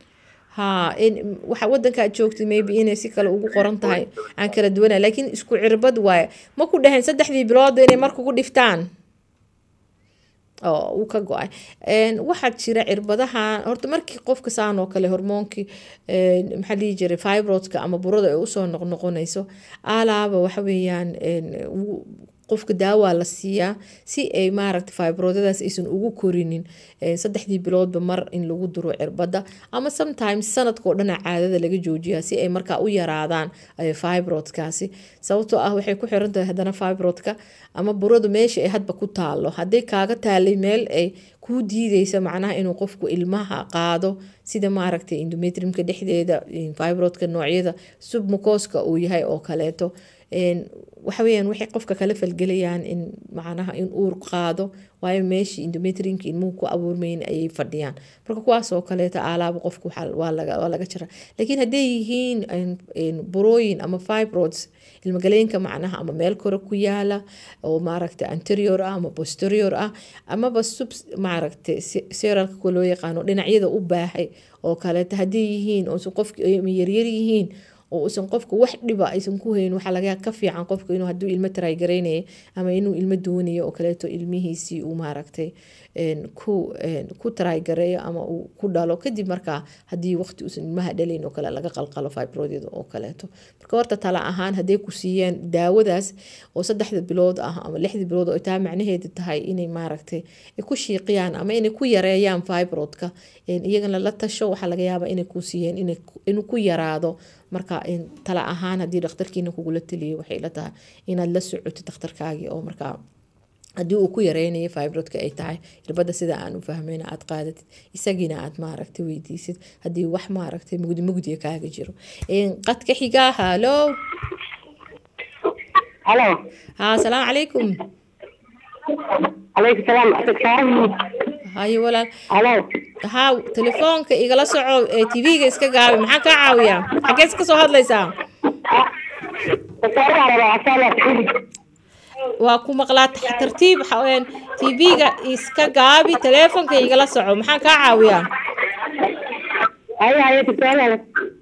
haa in waxa wadanka aad joogtay maybe inay si kale ugu qoran tahay aan kala duwanay laakiin isku cirbad waaye ma ku dhaheen saddexdii bilood inay mar kugu dhiftaan oo uu ka go-ay Een, waxaa jira cirbadaha horta markii qofka saan oo kale hormoonkii een, maxaa dhihi jiray fibroidka ama burada ay usoo noqnoqonayso alaaba waxa weeyaan een, wuu- qofka daawaa la siiyaa si ay maaragta fibroidadaas aysan ugu korinin Een, saddexdii biloodba mar in lagu duro cirbada ama sometimes sanadkao dhana caadada laga joojiyaa si ay markaa u yaraadaan eh, fibroidkaasi sababtoo ah waxay ku xiran tahay haddana fibroidka ama burada meesha ay hadba ku taalo hadday kaaga taalay meel ay kuu diideysa macnaha inuu qofku ilmaha qaado sida maaragtay endometriumka dhexdeeda fibroidka noocyada submucoska uu yahay oo kaleeto een, waxa weeyaan waxay qofka kala falgelayaan in macnaha in uur qaado waayo meeshii endometriumka ilmuhu ku abuurmayn ayay fadhiyaan marka kuwaas oo kaleeta aalaaba qofku waxaa- waa laga waa laga jira laakiin hadday yihiin een- een burooyin ama fibroids ilmagaleenka macnaha ama meel kore ku yaala oo maaragta anterior ah ama posterior ah amaba sub maaragta seralka kuwa loo yaqaano dhinacyada u baahay oo kaleeta hadday yihiin oo qofka yaryar yihiin oo uusan qofka wax dhiba aysan ku hayn waxaa laga ka fiican qofka inuu hadduu ilmo taraygaraynaya ama inuu ilmo doonayo oo kaleeto ilmihiisii uu maaragtay een, ku een, ku taraygareeyo ama uu ku dhalo kadib markaa haddii waqti uusan ilmaha dhalayn oo kale laga qalqalo fibroidyada oo kaleeto marka horta tala ahaan hadday ku siiyeen daawadaas oo saddexda bilood ah ama lixda bilood oo taa macnaheedu tahay inay maaragtay ay ku shiiqiyaan ama inay ku yareeyaan fibroidka een, iyagana la tasho waxaa laga yaabaa inay ku siiyeen inay ku- inuu ku yaraado marka een, tala ahaan haddii dhakhtarkiina kugula taliyo waxay la tahay inaad la socoto dhakhtarkaagii oo markaa haddii uu ku yareynayo fibroidka ay tahay irbada sida aan u fahmayna aad qaadatid isagiina aad maaragtay weydiisid haddii wax maaragtay mugdi mugdiga kaaga jiro Een, qadka xigaa halo halo ha asalaamu calaykum calaykum salaam asad saaran hayo walaal halo ha telefoonka igala soco ee tv-ga iska gaabi maxaan kaa caawiyaa xageed ka soo hadlaysaa wasaaraha rabaa asaala sacuudi waa ku maqlaa tax- tartiib xa- tv-ga iska gaabi telefoonka igala soco maxaan kaa caawiyaa haya haya tusaalaha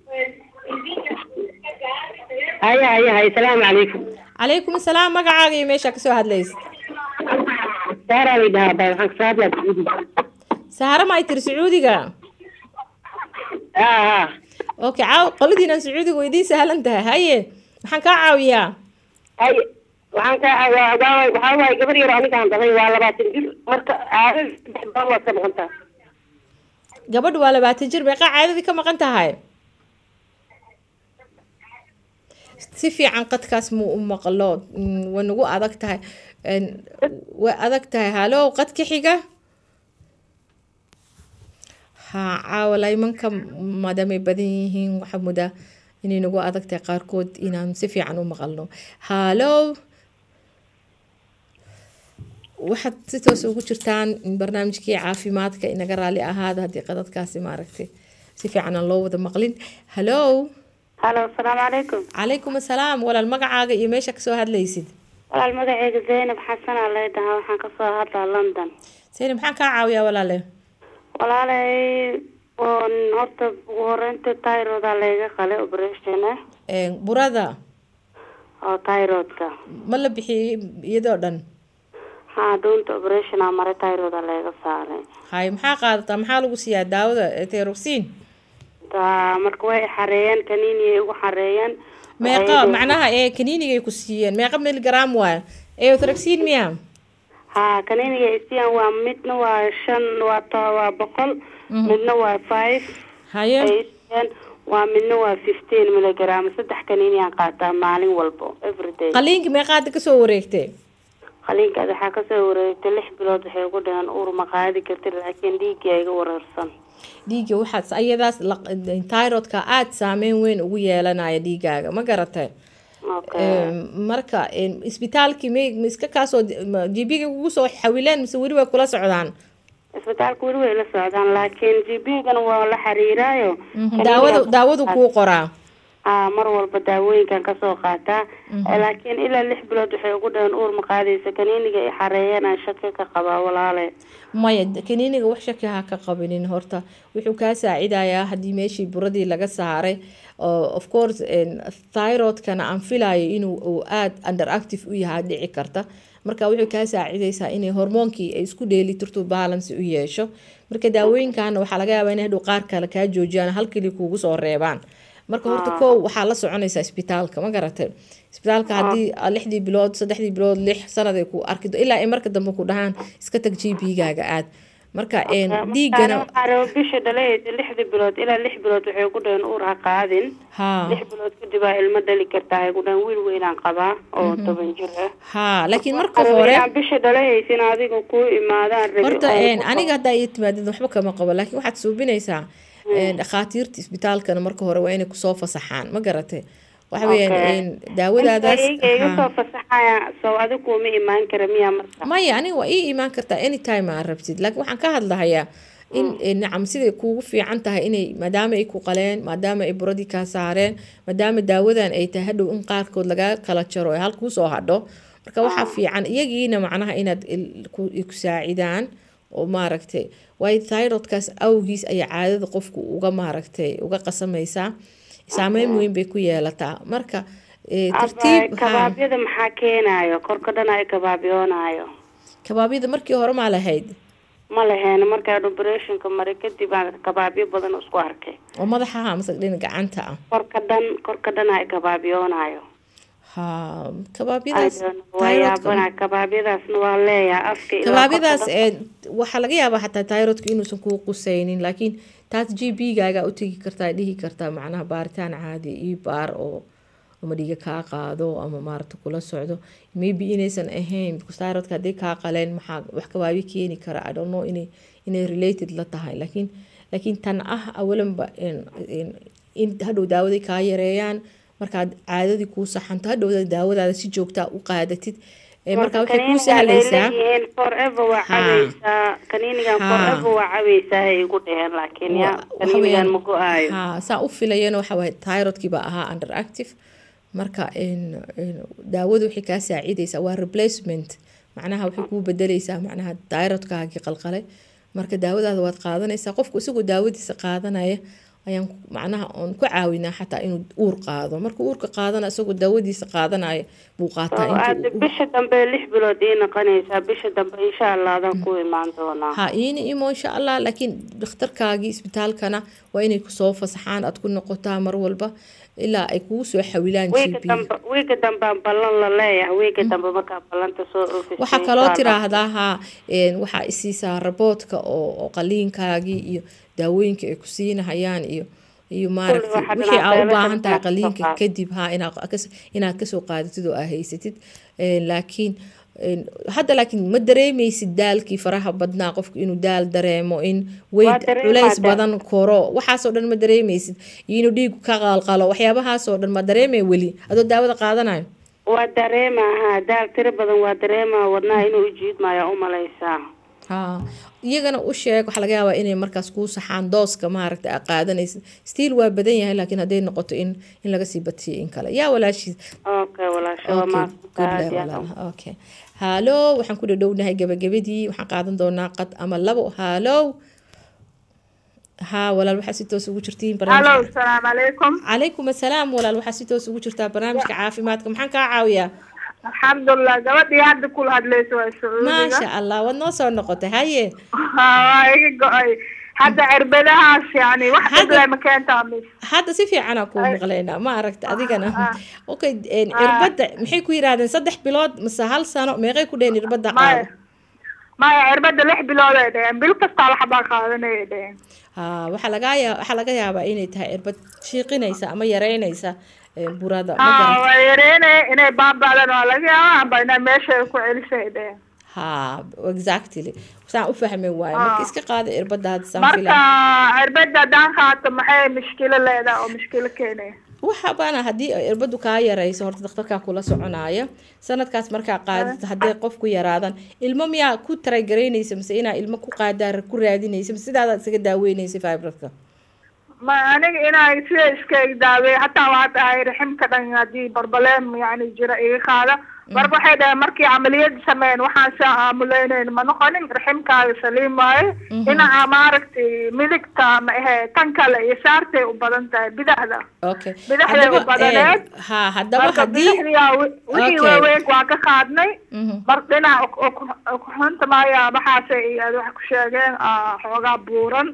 haya haya haya salaamu calaykum calaykum asalaam magacaaga iyo meeshaa kasoo hadlaysa saaraa lay dhahaa bay waxaan kasoo hadlaa sacuudi sahara ma ay tiri sacuudiga ha ha okay caaw qoladiinan sacuudiga way idiin sahlan tahay haye maxaan kaa caawiyaa hay waxaan ka waa waa waxaa waaye gabar yar anigaan dhalay waa labaatan jir marka caadada saddex baan waad ka noqontaa gabadhu waa labaatan jir meeqaa caadadii ka maqan tahay si fiican qadkaas mu u maqlo Mm, way nagu adag tahay Een, way adag tahay halow qadka xiga ha caawa laymanka maadaamay badan yihiin waxaa mudaa inay nagu adag tahay qaarkood inaan si fiican u maqalno halow waxaad si toos ugu jirtaan barnaamijkii caafimaadka inaga raali ahaada haddii qadadkaasi maaragtay si fiican aan loo wada maqlin hallow halo asalaamu calaykum calaykum asalaam walaal magacaaga iyo meesha kasoo hadlaysid walaal magaceyga zaynab xasan aa lay dhahaa waxaan kasoo hadlaa london sayni maxaan kaa caawiyaa walaale walaalay oon horta ugu horeynta tyroda layga qalay operation ah Een, burada oo tyrodka ma la bixiyey iyadoo dhan haa dhuunta operation aa maray tyroda layga saaray hay maxaa qaadataa maxaa lagu siiyaa daawada teroxin taa marka way xareeyeen kaniiniyay ugu xareeyeen meeqa Waxay- macnaha ee kaniinigay ku siiyeen meeqa miligram waaya eothraxin miya haa kaniiniga isiyan waa midna waa shan waa to waa boqol midna waa five haye ay isiyan waa midna waa fifteen miligram saddex kaniiniyaan qaataa maalin walbo everyday qaliinka meeqaada kasoo wareegtay qaliinkaas waxaa kasoo wareegtay lix bilood waxay ugu dhaheen uur ma qaadi kartid laakiin dhiiggaa iga wareersan dhiigga waxaas ayadaas tyrodka aada saameyn weyn ugu yeelanaya dhiigaaga ma garatay okay Een, marka een, isbitaalkii may ma iska kaasoo gbiga kugu soo xawileen mise weli way kula socdaan isbitaalka weli way la socdaan laakiin g b gana waa la xiriiraayo daawadu daawadu kuu qoraa haa mar walba daawooyinkan kasoo qaataa laakiin ilaa lix bilood waxay ugu dhaheen uur ma qaadaysa kaniiniga ay xareeyeen aan shaki ka qabaa walaale maya kaniiniga wax shaki ha ka qabinin horta wuxuu kaa saacidayaa haddii meeshii buradii laga saaray oo of course een, thyroidkana aan filayo inuu uu aada underactive u yahay dhici karta marka wuxuu kaa saacidaysaa inay hormoonkii ay isku dheeli tirto balance u yeesho marka daawooyinkana waxaa laga yaabaa inay hadhow qaar kale kaa joojiyaan hal keli kuugu soo reebaan marka horta kow waxaa la soconaysaa isbitaalka ma garatay isbitaalka haddii aad lixdii bilood saddexdii bilood lix sanad ay ku arki do- ilaa ay marka dambe ku dhahaan iska tag g p gaaga aad marka een, dhiigana xareeyo bisha dhalaysa lixdii bilood ilaa lix bilood waxay ugu dhaheen uur ha qaadin haa lix bilood kadib aa ilmo dhali kartaa ay ugu dhaheen wiil weynaan qabaa oo toban jir ah haa laakiin marka Xareeyo hore inaan bisha dhalaysin adiga kuu imaadaan rabi horta oo een, ku aniga haddaa ii timaadid waxba kama qabo laakiin waxaad suubinaysaa een, dhakhaatiirta isbitaalkana marka hore waa inay kusoo fasaxaan ma garatay waxa weeyaan daawadaadaas iga iga soo fasaxaya soo adigu kuma imaan kara miya marka maya aniga waa ii imaan kartaa anytime aa rabtid laakiin waxaan ka hadlahayaa in nacam siday kuugu fiican tahay inay maadaama ay ku qaleen maadaama ay buradii kaa saareen maadaama daawadan ay tahay hadhow in qaarkood lagaa kala jaro ee hal kuusoo hadho marka waxaa fiican iyagiina macnaha inaad ku saacidaan oo maaragtay waayo thyrodkaas awgiis ayaa caadada qofku uga maaragtay uga qasamaysaa saameyn weyn bay ku yeelataa marka tartiib kabaabyada maxaa keenayo korka dhan ay kabaabyoonayo kabaabyada markii hore maa lahayd ma laheena markaan operationka maray kadib aan kabaabyo badan isku arkay oo madaxaha mase dhin gacanta ah korka dhan korka dhan ay kabaabyoonayo ha kabaabyadaas wayaabana kabaabyadaasna waa leeyahay afka kabaabyadaas ee waxaa laga yaabaa xataa tayrodka inuusan kuu qusaynin laakiin taas g b gaaga u tegi kartaa dhihi kartaa macnaha baaritaan caadi io baar oo ama dhiiga kaa qaado ama maarata kula socdo maybe inaysan ahayn tayrodka hadday kaa qaleen maxaa wax kabaabyo keeni kara i don't know inay inay related la tahay laakiin laakiin tan ah awalanba in hadhow daawaday kaa yareeyaan markaad caadadii kuu saxanto hadhowda daawadaada si joogtaa u qaadatid marka waxay kuu sahlaysaa forever waa cabaysaa kaniinigan forever waa cabaysaa hay igu dheheen laakiin ya kaniinigan ma go-aayo ha saa u filayana waxa waaye thyrodkii baa ahaa under active marka daawadu waxay kaa saacidaysaa waa replacement macnaha waxay kuu bedeleysaa macnaha thyrodkaagii qalqalay marka daawadaada waad qaadanaysaa qofku isagoo daawadiisa qaadanaya ayaan macnaha oon ku caawinaa xataa inuu uur qaado marka uurka qaadana isagoo daawadiisa qaadanaya buu qaataa bisha dambe lix bilood ii noqonaysaa bisha dambe insha allah adaan ku imaan doonaa ha iina imo insha allah laakiin dhakhtarkaagii isbitaalkana waa inay kusoo fasaxaan aad ku noqotaa mar walba ilaa ay kugu soo xawilaan wiiga dambaan ballan la leeyahay wiiga dambe markaa ballanta soo oofis waxaa kaloo tiraahdaa ha waxaa isiisaa raboodka oo qaliinkaagii iyo daawooyinka ay ku siinahayaan iyo iyo maaragtay wixii aa u baahan tahay qaliinka kadib ha inaad kasoo qaadatid oo aa haysatid laakiin hadda laakiin ma dareemaysid daalkii faraha badnaa qofku inuu daal dareemo in weyd culays badan koro waxaasoo dhan ma dareemaysid iyo inuu dhiigu ka qalqalo waxyaabahaasoo dhan ma dareemay weli adoo daawada qaadanayo waa dareema ha daal tiro badan waa dareema wadnaha inuu ujiidmaya umalaysaa ha iyagana u sheeg waxaa laga yaabaa inay markaas kuu saxaan dooska maaragta aa qaadanaysid stiil waa badan yahay laakiin hadday noqoto in in laga sii batiyo in kale yaa walaashiis okay walaasha okay haalo waxaan ku dhadhownahay gabagabadii waxaan qaadan doonaa qad ama labo haalo ها ولا waxaa si toos ugu jirtiin halo salaamu calaykum calaykum assalaam walaal waxaa si toos ugu jirtaa barnaamijka caafimaadka maxaan kaa caawiyaa alxamdulilah gabadhii hadda kula hadlayso waa sacuudiga maasha allah waad noo soo noqotay haye waa iga go-ay hadda cirbadahaas yani wax dhible ma keentaa mis hadda si fiicanaa kuu maqlaynaa ma aragta adigana okay cirbadda maxay ku yidhahdeen saddex bilood mase hal sano meeqay ku dheheen cirbadda qaado maya cirbadda lix bilood ay dheheen bil kastaa waxbaa qaadanayay dheheen ha waxaa laga yaa waxaa laga yaabaa inay tahay cirbad shiiqinaysa ama yareynaysa burada waa yareynaya inay baaba'dan waa laga yaaba amba inay meesha ku celisay dheheen ha exactly saan u fahmay waayo marka iska qaada cirbadda hadda saan marka cirbadda haddaan qaato maxay mushkilo leedahay oo mushkilo keenaya waxa baana haddii irbadu kaa yarayso horta dhakhtarkaa kula soconaya sanadkaas markaa qaadata hadday qof ku yaraadan ilmo miyaa ku taragaraynaysa mise inaa ilmo ku qaadaa ku raadinaysa mise sidaadaad isaga daaweynaysa fibradka ma aniga inaa sida iska daaweey hataa waa dhahay raximka dhan haddii barbaleem yani jira iga qaada marka waxay dhaheen markii camaliyad sameyn waxaan saa aamuleyneyn ma noqonin raximkaaga saliim waaye dhinaca maaragtay midigta ma ahe tan kale iyo saartay u badan tahay bidaxda okay bidaxday u badaneed ha haddaba marka haddii bidaxdiyaa wixii waaweyn waa ka qaadnay mar dhinaca xunta maaya maxaase iyo wax ku sheegeen xoogaa buuran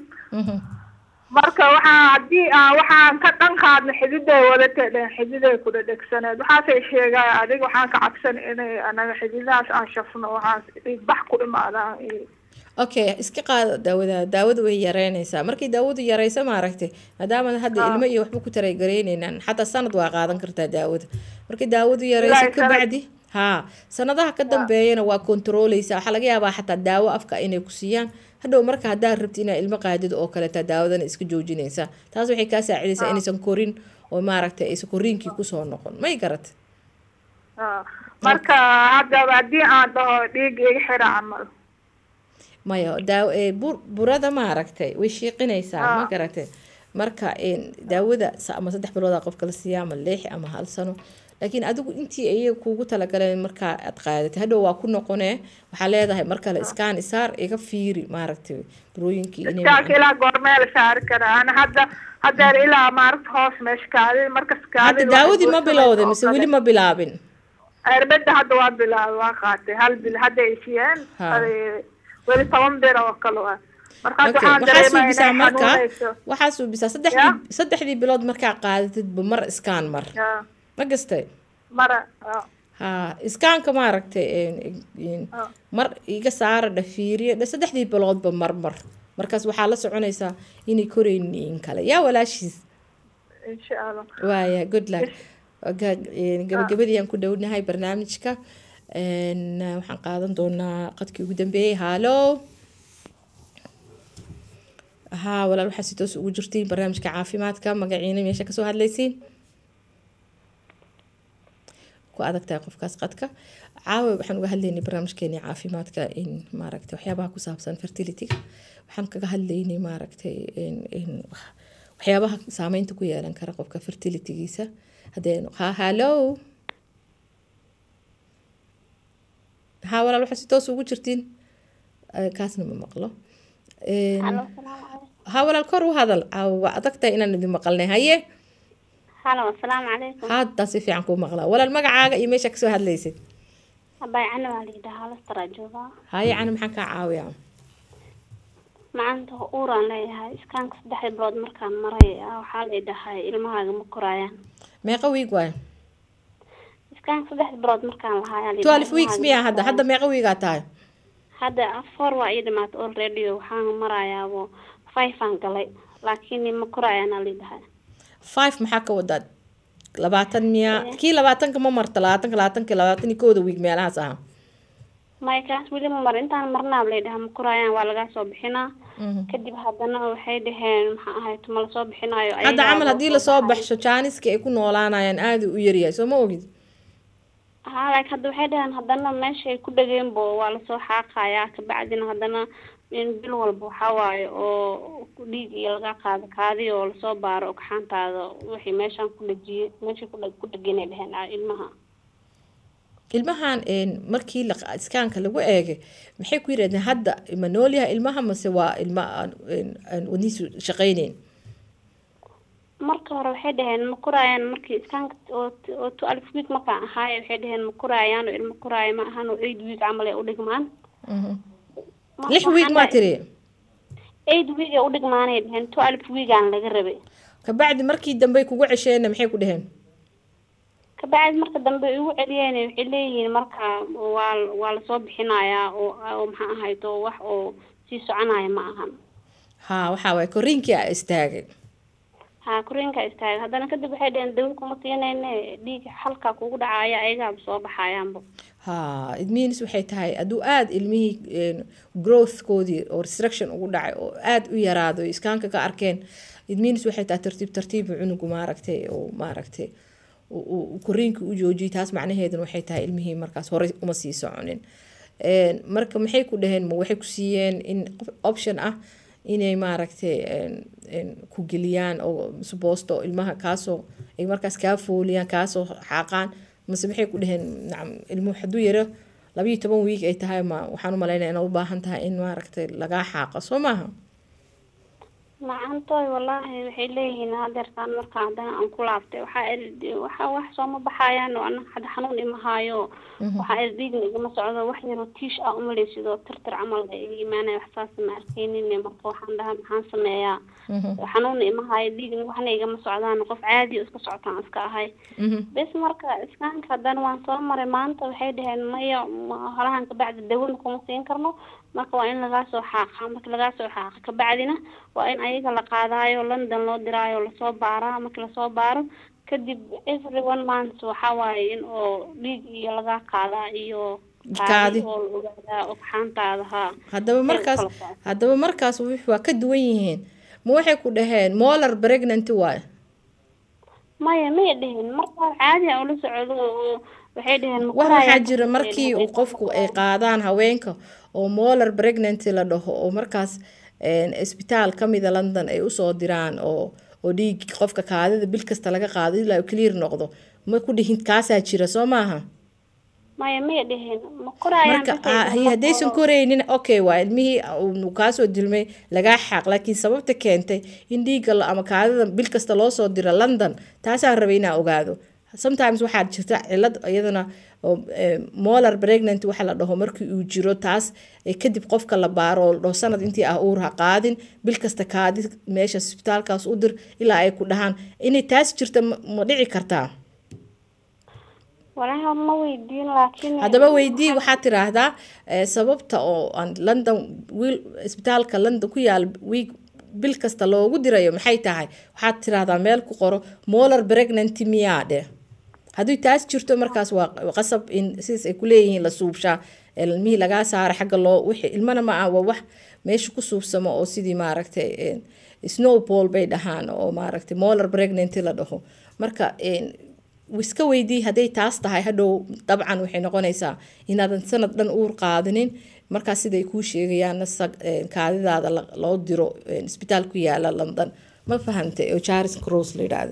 marka waxaa haddii aan waxaan ka dhan qaadna xididay wadatay dheen xididay ku dhadhegsaneed waxaasay sheegaya adiga waxaan ka cabsan inay anaga xididahaas aan shafno waxaas bax ku imaadaan okay iska qaada daawada daawada way yareynaysaa markay daawadu yareyso maaragtay maadaama hadda ilmo iyo waxba ku taraygareyneynaan xataa sanad waa qaadan kartaa daawada markay daawadu yareyso kabacdi haa sanadaha ka dambeeyana waa kontrooleysa waxaa laga yaabaa xataa daawo afka inay ku siiyaan hadhow marka haddaad rabti inaa ilmo qaadid oo kaleeta daawadana iska joojinaysa taas waxay kaa saacidaysaa inaysan korin oo maaragtay aysan koriinkii kusoo noqon may garatay Ah, marka haddaba haddii aan dhaho dhiig iga xira camal maya daaw ee, bur- burada maaragtay way shiiqinaysaa ma Ah. garatay marka een, daawada sa- ama saddex bilooda qofka la siiya ama lix ama hal sano laakiin adigu intii ayaga kuugu talagaleen markaa aad qaadatay hadhow waa ku noqonee waxaa leedahay mar kale iskaan isaar iga fiiri maaragtay burooyinkii inay iskaanka ilaa goormee la saari karaa ana hadda hadeer ilaa maaragta hoos meesha kaadid markas hadda kaadid daawadii ma bilowday mise weli ma bilaabin erbeda hadda waa bilaabay waa qaatay hal bil hadda ay siiyeen Ha. Adi- weli toban bir oo kale ah marka hadda Okay, waxaan waxaa dareemaa suubisaa inay marka xanuunayso waxaa suubisaa saddexdii saddexdii bilood markaa qaadatidba mar iskaan mar Ya, ma gastay mara ah. ha iskaanka maaragtay een, een, Ah. mar iga saara dhafiiriya dha saddexdii biloodba mar mar markaas waxaa la soconaysaa inay koraynin kale yaa walaashiis insha allah waaya good luck Ga- een, gabagabadii aan ku dhownahay barnaamijka een, waxaan qaadan doonaa qadkii ugu dambeeyey haalo haa walaal waxaa si toos ugu jirtiin barnaamijka caafimaadka magaciina meesha kasoo hadlaysiin ku adag tahay qofkaas qadka caawa waxaan uga hadlaynay barnaamijkeeni caafimaadka in maaragtay waxyaabaha ku saabsan fertilityga waxaan kaga hadlaynay maaragtay in in wax- waxyaabaha saameynta ku yeelan kara qofka fertilitygiisa haddee ha hallo ha walaal waxaa si toos ugu jirtiin Eh, kaasna ma maqlo Een, ha walaal kor u hadal caawa waa adag tahay inaan idin maqalnay haye halo asalaamu calaykum hadda si fiican kuu maqlaa walaal magacaaga iyo meesha kasoo hadlaysid abay cana waa layidhaha halastaraa joogaa haye cana maxaan kaa caawiyaa macaanta uuraan leeyahay iskaanka saddexda bilood markaan maray ah, waxaa layidhahay ilmahaaga ma koraayaan meeqa wiig waay iskaanka saddexda bilood markaan lahaa twelve weeks miyaa hadda hadda meeqa wiigaa tahay hadda afar waa ii dhimaatay already waxaan marayaabo five aan galay laakiin ma koraayaan layidhahay five maxaa ka wadaad labaatan miyaa kii labaatanka ma marta labaatanka labaatanka labaatan iyo kooda wiig meelahaas aha maya kaas weli ma marin intaan marnaab layidhaha ma koraayaan waa lagaa soo bixinaa kadib haddana waxay dhaheen maxaa ahayd ma lasoo bixinaayo hadda ayagaa camal haddii loo lasoo baxsho jaaniska ay ku noolaanayaan aada u yaryahay soo ma ogid haa laakiin hadda waxay dhaheen haddana meeshay ku dhageenbo waa lasoo xaaqayaa kabacdina haddana in bil walba waxaa waaye oo dhiig iyo laga qaado kaadi oo lasoo baaro ogxaantaada wixii meeshaan ku dhajiyey meeshay ku dhag- ku dhagenay dheheen ah, ilmaha ilmahan een, markii la- iskaanka lagu eegay maxay ku yidhahdeen hadda ma nool yahay ilmaha mase waa ilma aan een, aan wadnihiisu shaqayneyn marka hore waxay dhaheen ma koraayaan markii iskaanka oo oo two alif week markaan ahaaye waxay dhaheen ma koraayaan oo ilmo koraaya ma ahan oo eight week camal ay udhigmaan Ma- lix wiig waxaan maa dhahay- tiri eight week ay udhigmaanay dhaheen two alif weegaan laga rabay kabacdi markii dambe kugu cesheenna maxay ku dheheen kabacdi marka dambe ay igu celiyeen waxay leeyihiin marka waa waa lasoo bixinayaa oo oo maxaa ahayd oo wax oo sii soconaya ma ahan haa waxaa waay koriinkii a istaagay ha koreenka istaagay haddana kadib waxay dhaheen dawo kuma siinayne dhiig xalka kugu dhacaya ayagaaba soo baxayaanba haa it means waxay tahay hadduu aada ilmihii een, growthkoodii oo restriction ugu dhacay oo aada u yaraado ay iskaanka ka arkeen it means waxay tahay tartiib tartiibu cunugu maaragtay oo maaragtay uu- uu uu koriinka u joojiyay taas macnaheeduna waxay tahay ilmihii markaas horey uma sii soconin Een, marka maxay ku dhaheen ma waxay ku siiyeen in qof- option ah inay maaragtay een, een, ku geliyaan oo suboosto ilmaha kaasoo ay markaas kaa fooliyaan kaasoo xaaqaan mase maxay ku dhaheen nacam ilmuhu hadduu yaro labayo toban wiig ay tahay ma waxaan u malaynaya inaad u baahan tahay in maaragtay lagaa xaaqa soo maaha macantoy wallaahi waxay leeyihiin hadeertaan marka haddana aan ku laabtay waxaa eri waxa wax sooma baxayaan oo ana hadda xanuun imahaayo waxaa eri dhiigna igama socdo wax yaroo tiish ah umaleysidoo tirtir camal ay iga imaanaya wax saas ma arkeynin marka waxaan dhahaa maxaan sameeyaa xanuunna imahaayo dhiigna waxna igama socdaan qof caadi oo iska socotaan iska ahay bes marka iskaanka haddana waan soo maray maanta waxay dhaheen maya ma- holahan kabacdi dawona kuma siin karno marka waa in lagaa soo xaaqa marka lagaa soo xaaqa kabacdina waa in ayaga la qaadaayo london loo diraayo lasoo baaraa marki lasoo baaro kadib every one month waxaa waaye in oo dhiig iyo lagaa qaadaa iyo Kaadi. oo la ogaadaa ogxaantaada haa haddaba Say markaas kala socdo. haddaba markaas wix waa ka duwan yihiin ma waxay ku dhaheen molar pregnancy waay maya may dhihin markaa caadi aan ula socdo oo waxay dhaheen ma wax waxaa korayaan jira markii uu qofku ay qaadaan haweenka oo molar pregnancy la dhaho oo markaas een, isbitaal ka mida london ay usoo diraan oo oo dhiig qofka kaadida bil kasta laga qaado ilaa uu clear noqdo ma ku dhihin kaasaa jira soo maaha maya may dhihin ma korayaan marka bas ay ah, dhaheen, ma haddaysan koro. koraynin okay waa ilmihii uu kaasoo dilmay lagaa xaaq laakiin sababta keentay in dhiigga la- ama kaadida bil kasta loo soo diro london taasaan rabay inaan ogaado sometimes waxaa jirta cilad iyadana oo eh, molar pregnant waxa la dhaho markii uu jiro taas eh, kadib qofka la baaro oo la dhaho sanad intii ah uur ha qaadin bil kasta kaadi meesha isbitaalkaas u dir ilaa ay ku dhahaan inay taas jirta ma ma dhici kartaa walaahi ma weydiin laakiin haddaba weydii waxaad tiraahdaa eh, sababta oo aan london wiil isbitaalka london ku yaal wiig bil kasta loogu dirayo maxay tahay waxaad tiraahdaa meel ku qoro molar pregnancy miyaa dheh haddii taas jirto markaas waa qasab in sidaas ay kuleeyihiin la suubshaa ilmihii lagaa saara xagga loo wixii ilmana ma ah waa wax meesha ku suubsamo oo sidii maaragtay een, snowball bay dhahaan oo maaragtay molar pregnancy la dhaho marka een, iska weydii hadday taas tahay hadhow dabcan waxay noqonaysaa inaadan sanad dhan uur qaadinin markaas siday kuu sheegayaan kaadidaada la- loo diro een, isbitaal ku yaala london ma fahantay oo charis cross la yidhaahdo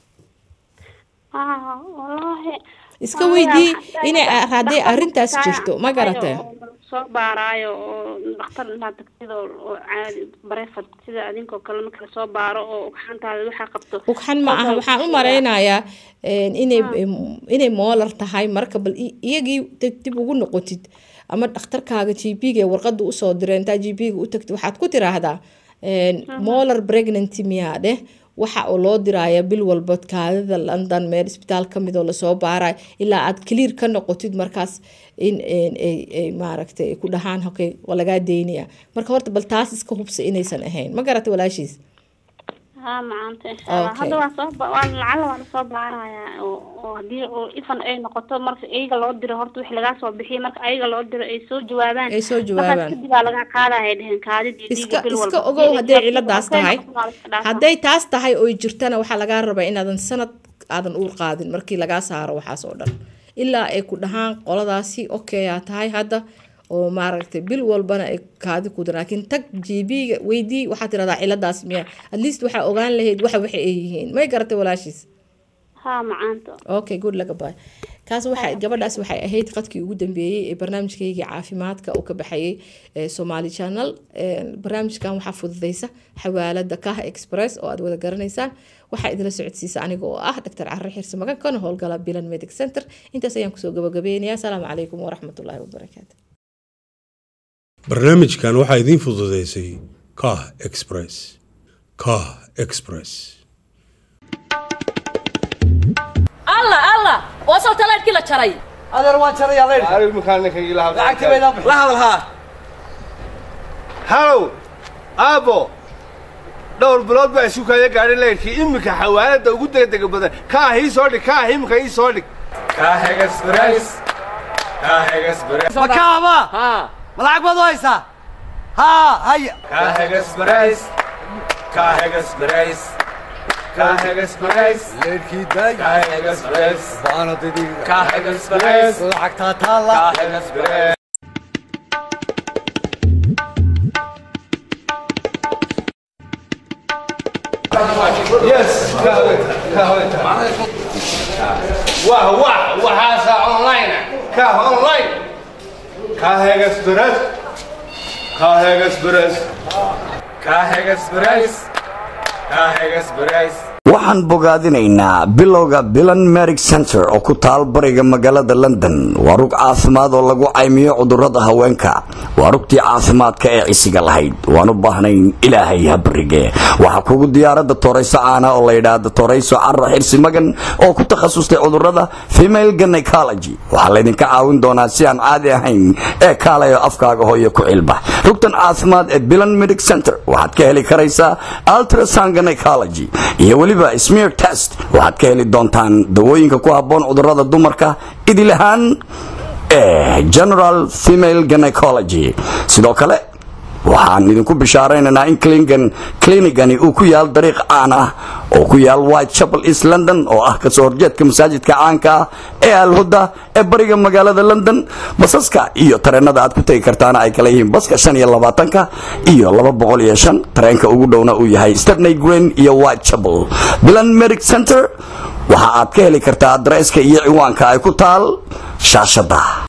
ah wallaahi iska weydii inay hadday arrintaas jirto ma garatee soo baaraayo oo dhakhtar intaad tagtid oo oo caadi bareefad sida adinkoo kale marka lasoo baaro oo ugxantaada waxaa qabto ugxan ma aha waxaan u malaynayaa een, inay inay moolar tahay marka bal i- iyagii dib dib ugu noqotid ama dhakhtarkaaga g p ga warqada usoo diray intaa g p ga u tagtid waxaad ku tiraahdaa een, molar pregnancy miyaa dheh waxa oo loo diraya bil walba kaadida london meel isbitaal ka mid oo lasoo baarayo ilaa aad clear ka noqotid markaas in een, ay ay maaragtay ay ku dhahaan okay waa lagaa deynaya marka horta bal taas iska hubsa inaysan ahayn ma garata walaashiis haa macaanta insha allah Okay. hadda waa soo ba- waa lacala waa lasoo baarayaa oo oo haddii oo ifan ay noqoto marka iyaga loo diro horta wixii lagaa soo bixiyay marka ayaga loo diro ay soo jawaabaan Ay soo jawaabaan. markaas kadib aa laga qaadaya dhehen kaadidii iska dhiiga bil iska walba ogow hadday ciladaas Hadday tahay noqoto waa la iska dhaafaa. hadday taas tahay oy jirtana waxaa lagaa rabaa inaadan sanad aadan uur qaadin markii lagaa saaro waxaas oo dhan ilaa ay ku dhahaan qoladaasi okay aa tahay hadda oo maaragtay bil walbana ay kaadi ku dir laakiin tag gb-ga weydii waxaad tiradaa ciladaas miya at least waxaa ogaan lahayd waxa waxa ay yihiin may garatay walaashiis haa macaanta okay good laga baay kaas waxay gabadhaas waxay ahayd qadkii ugu dambeeyey ee barnaamijkaygii caafimaadka uu ka baxayay ee somali channel Een, barnaamijkan waxaa fududeysa xawaalada kaha express oo aad wada garanaysaan waxaa idila socodsiisa aniga oo ah dr carre xirse magan kana howlgala bilan medic center intaas ayaan kusoo gabagabeynayaa asalaamu calaykum waraxmatullaahi wabarakaatu barnaamijkan waxaa idiin fududeysay kah express kah express allah allah waa soo talaadhkii la jaray adeer waan jarayaa leydh Arif makaanka ila hadla. lacagtii baydaan bixi la hadal haa Halow, aabo. Dhowr bilood baa isu kaya gaadhay leyrkii iminka xawaalada ugu degdega badan kaa hii soo dhig kaa imika ii soo dhig ma kaaba ma lacag baad u haysaa haa haya leydhkii daay baana didiga lacagtaa taalla yes kaaweta kaaweta wah wah waxaasa online kaa online kaahegas beres kaahegas beres waxaan bogaadinaynaa bilowga bilan merig center oo ku taal bariga magaalada london waa rug caafimaad oo lagu caymiyo cudurrada haweenka waa rugtii caafimaadka ee cisiga lahayd waan u baahnayn ilaahay ha barige waxaa kugu diyaaradda torayso caana oo la yidhaahdo torayso carra xirsi magan oo ku takhasustay cudurrada female gynecology waxaa laydinka caawin doonaa si aan caadi ahayn ee kaalayo afkaaga hooyo ku cilba rugtan caafimaad ee bilan medic center waxaad ka heli karaysaa ultrasound gynecology iyo weliba smear test waxaad ka heli doontaan dawooyinka ku habboon cudurrada dumarka idil ahaan ee general female gynecology sidoo kale waxaan idinku bishaaraynaynaa in clingan clinigani uu ku yaal dariiq caan ah oo ku yaal white chapel east london oo ah kasoo horjeedka masaajidka caanka ah ee alhuda ee bariga magaalada london basaska iyo tareenada aad ku tegi kartaana ay kala yihiin baska shan iyo labaatanka iyo laba boqol iyo shan tareenka ugu dhowna uu yahay stepney green iyo white chapel bilan medic center waxa aad ka heli kartaa adresska iyo ciwaanka ay ku taal shaashada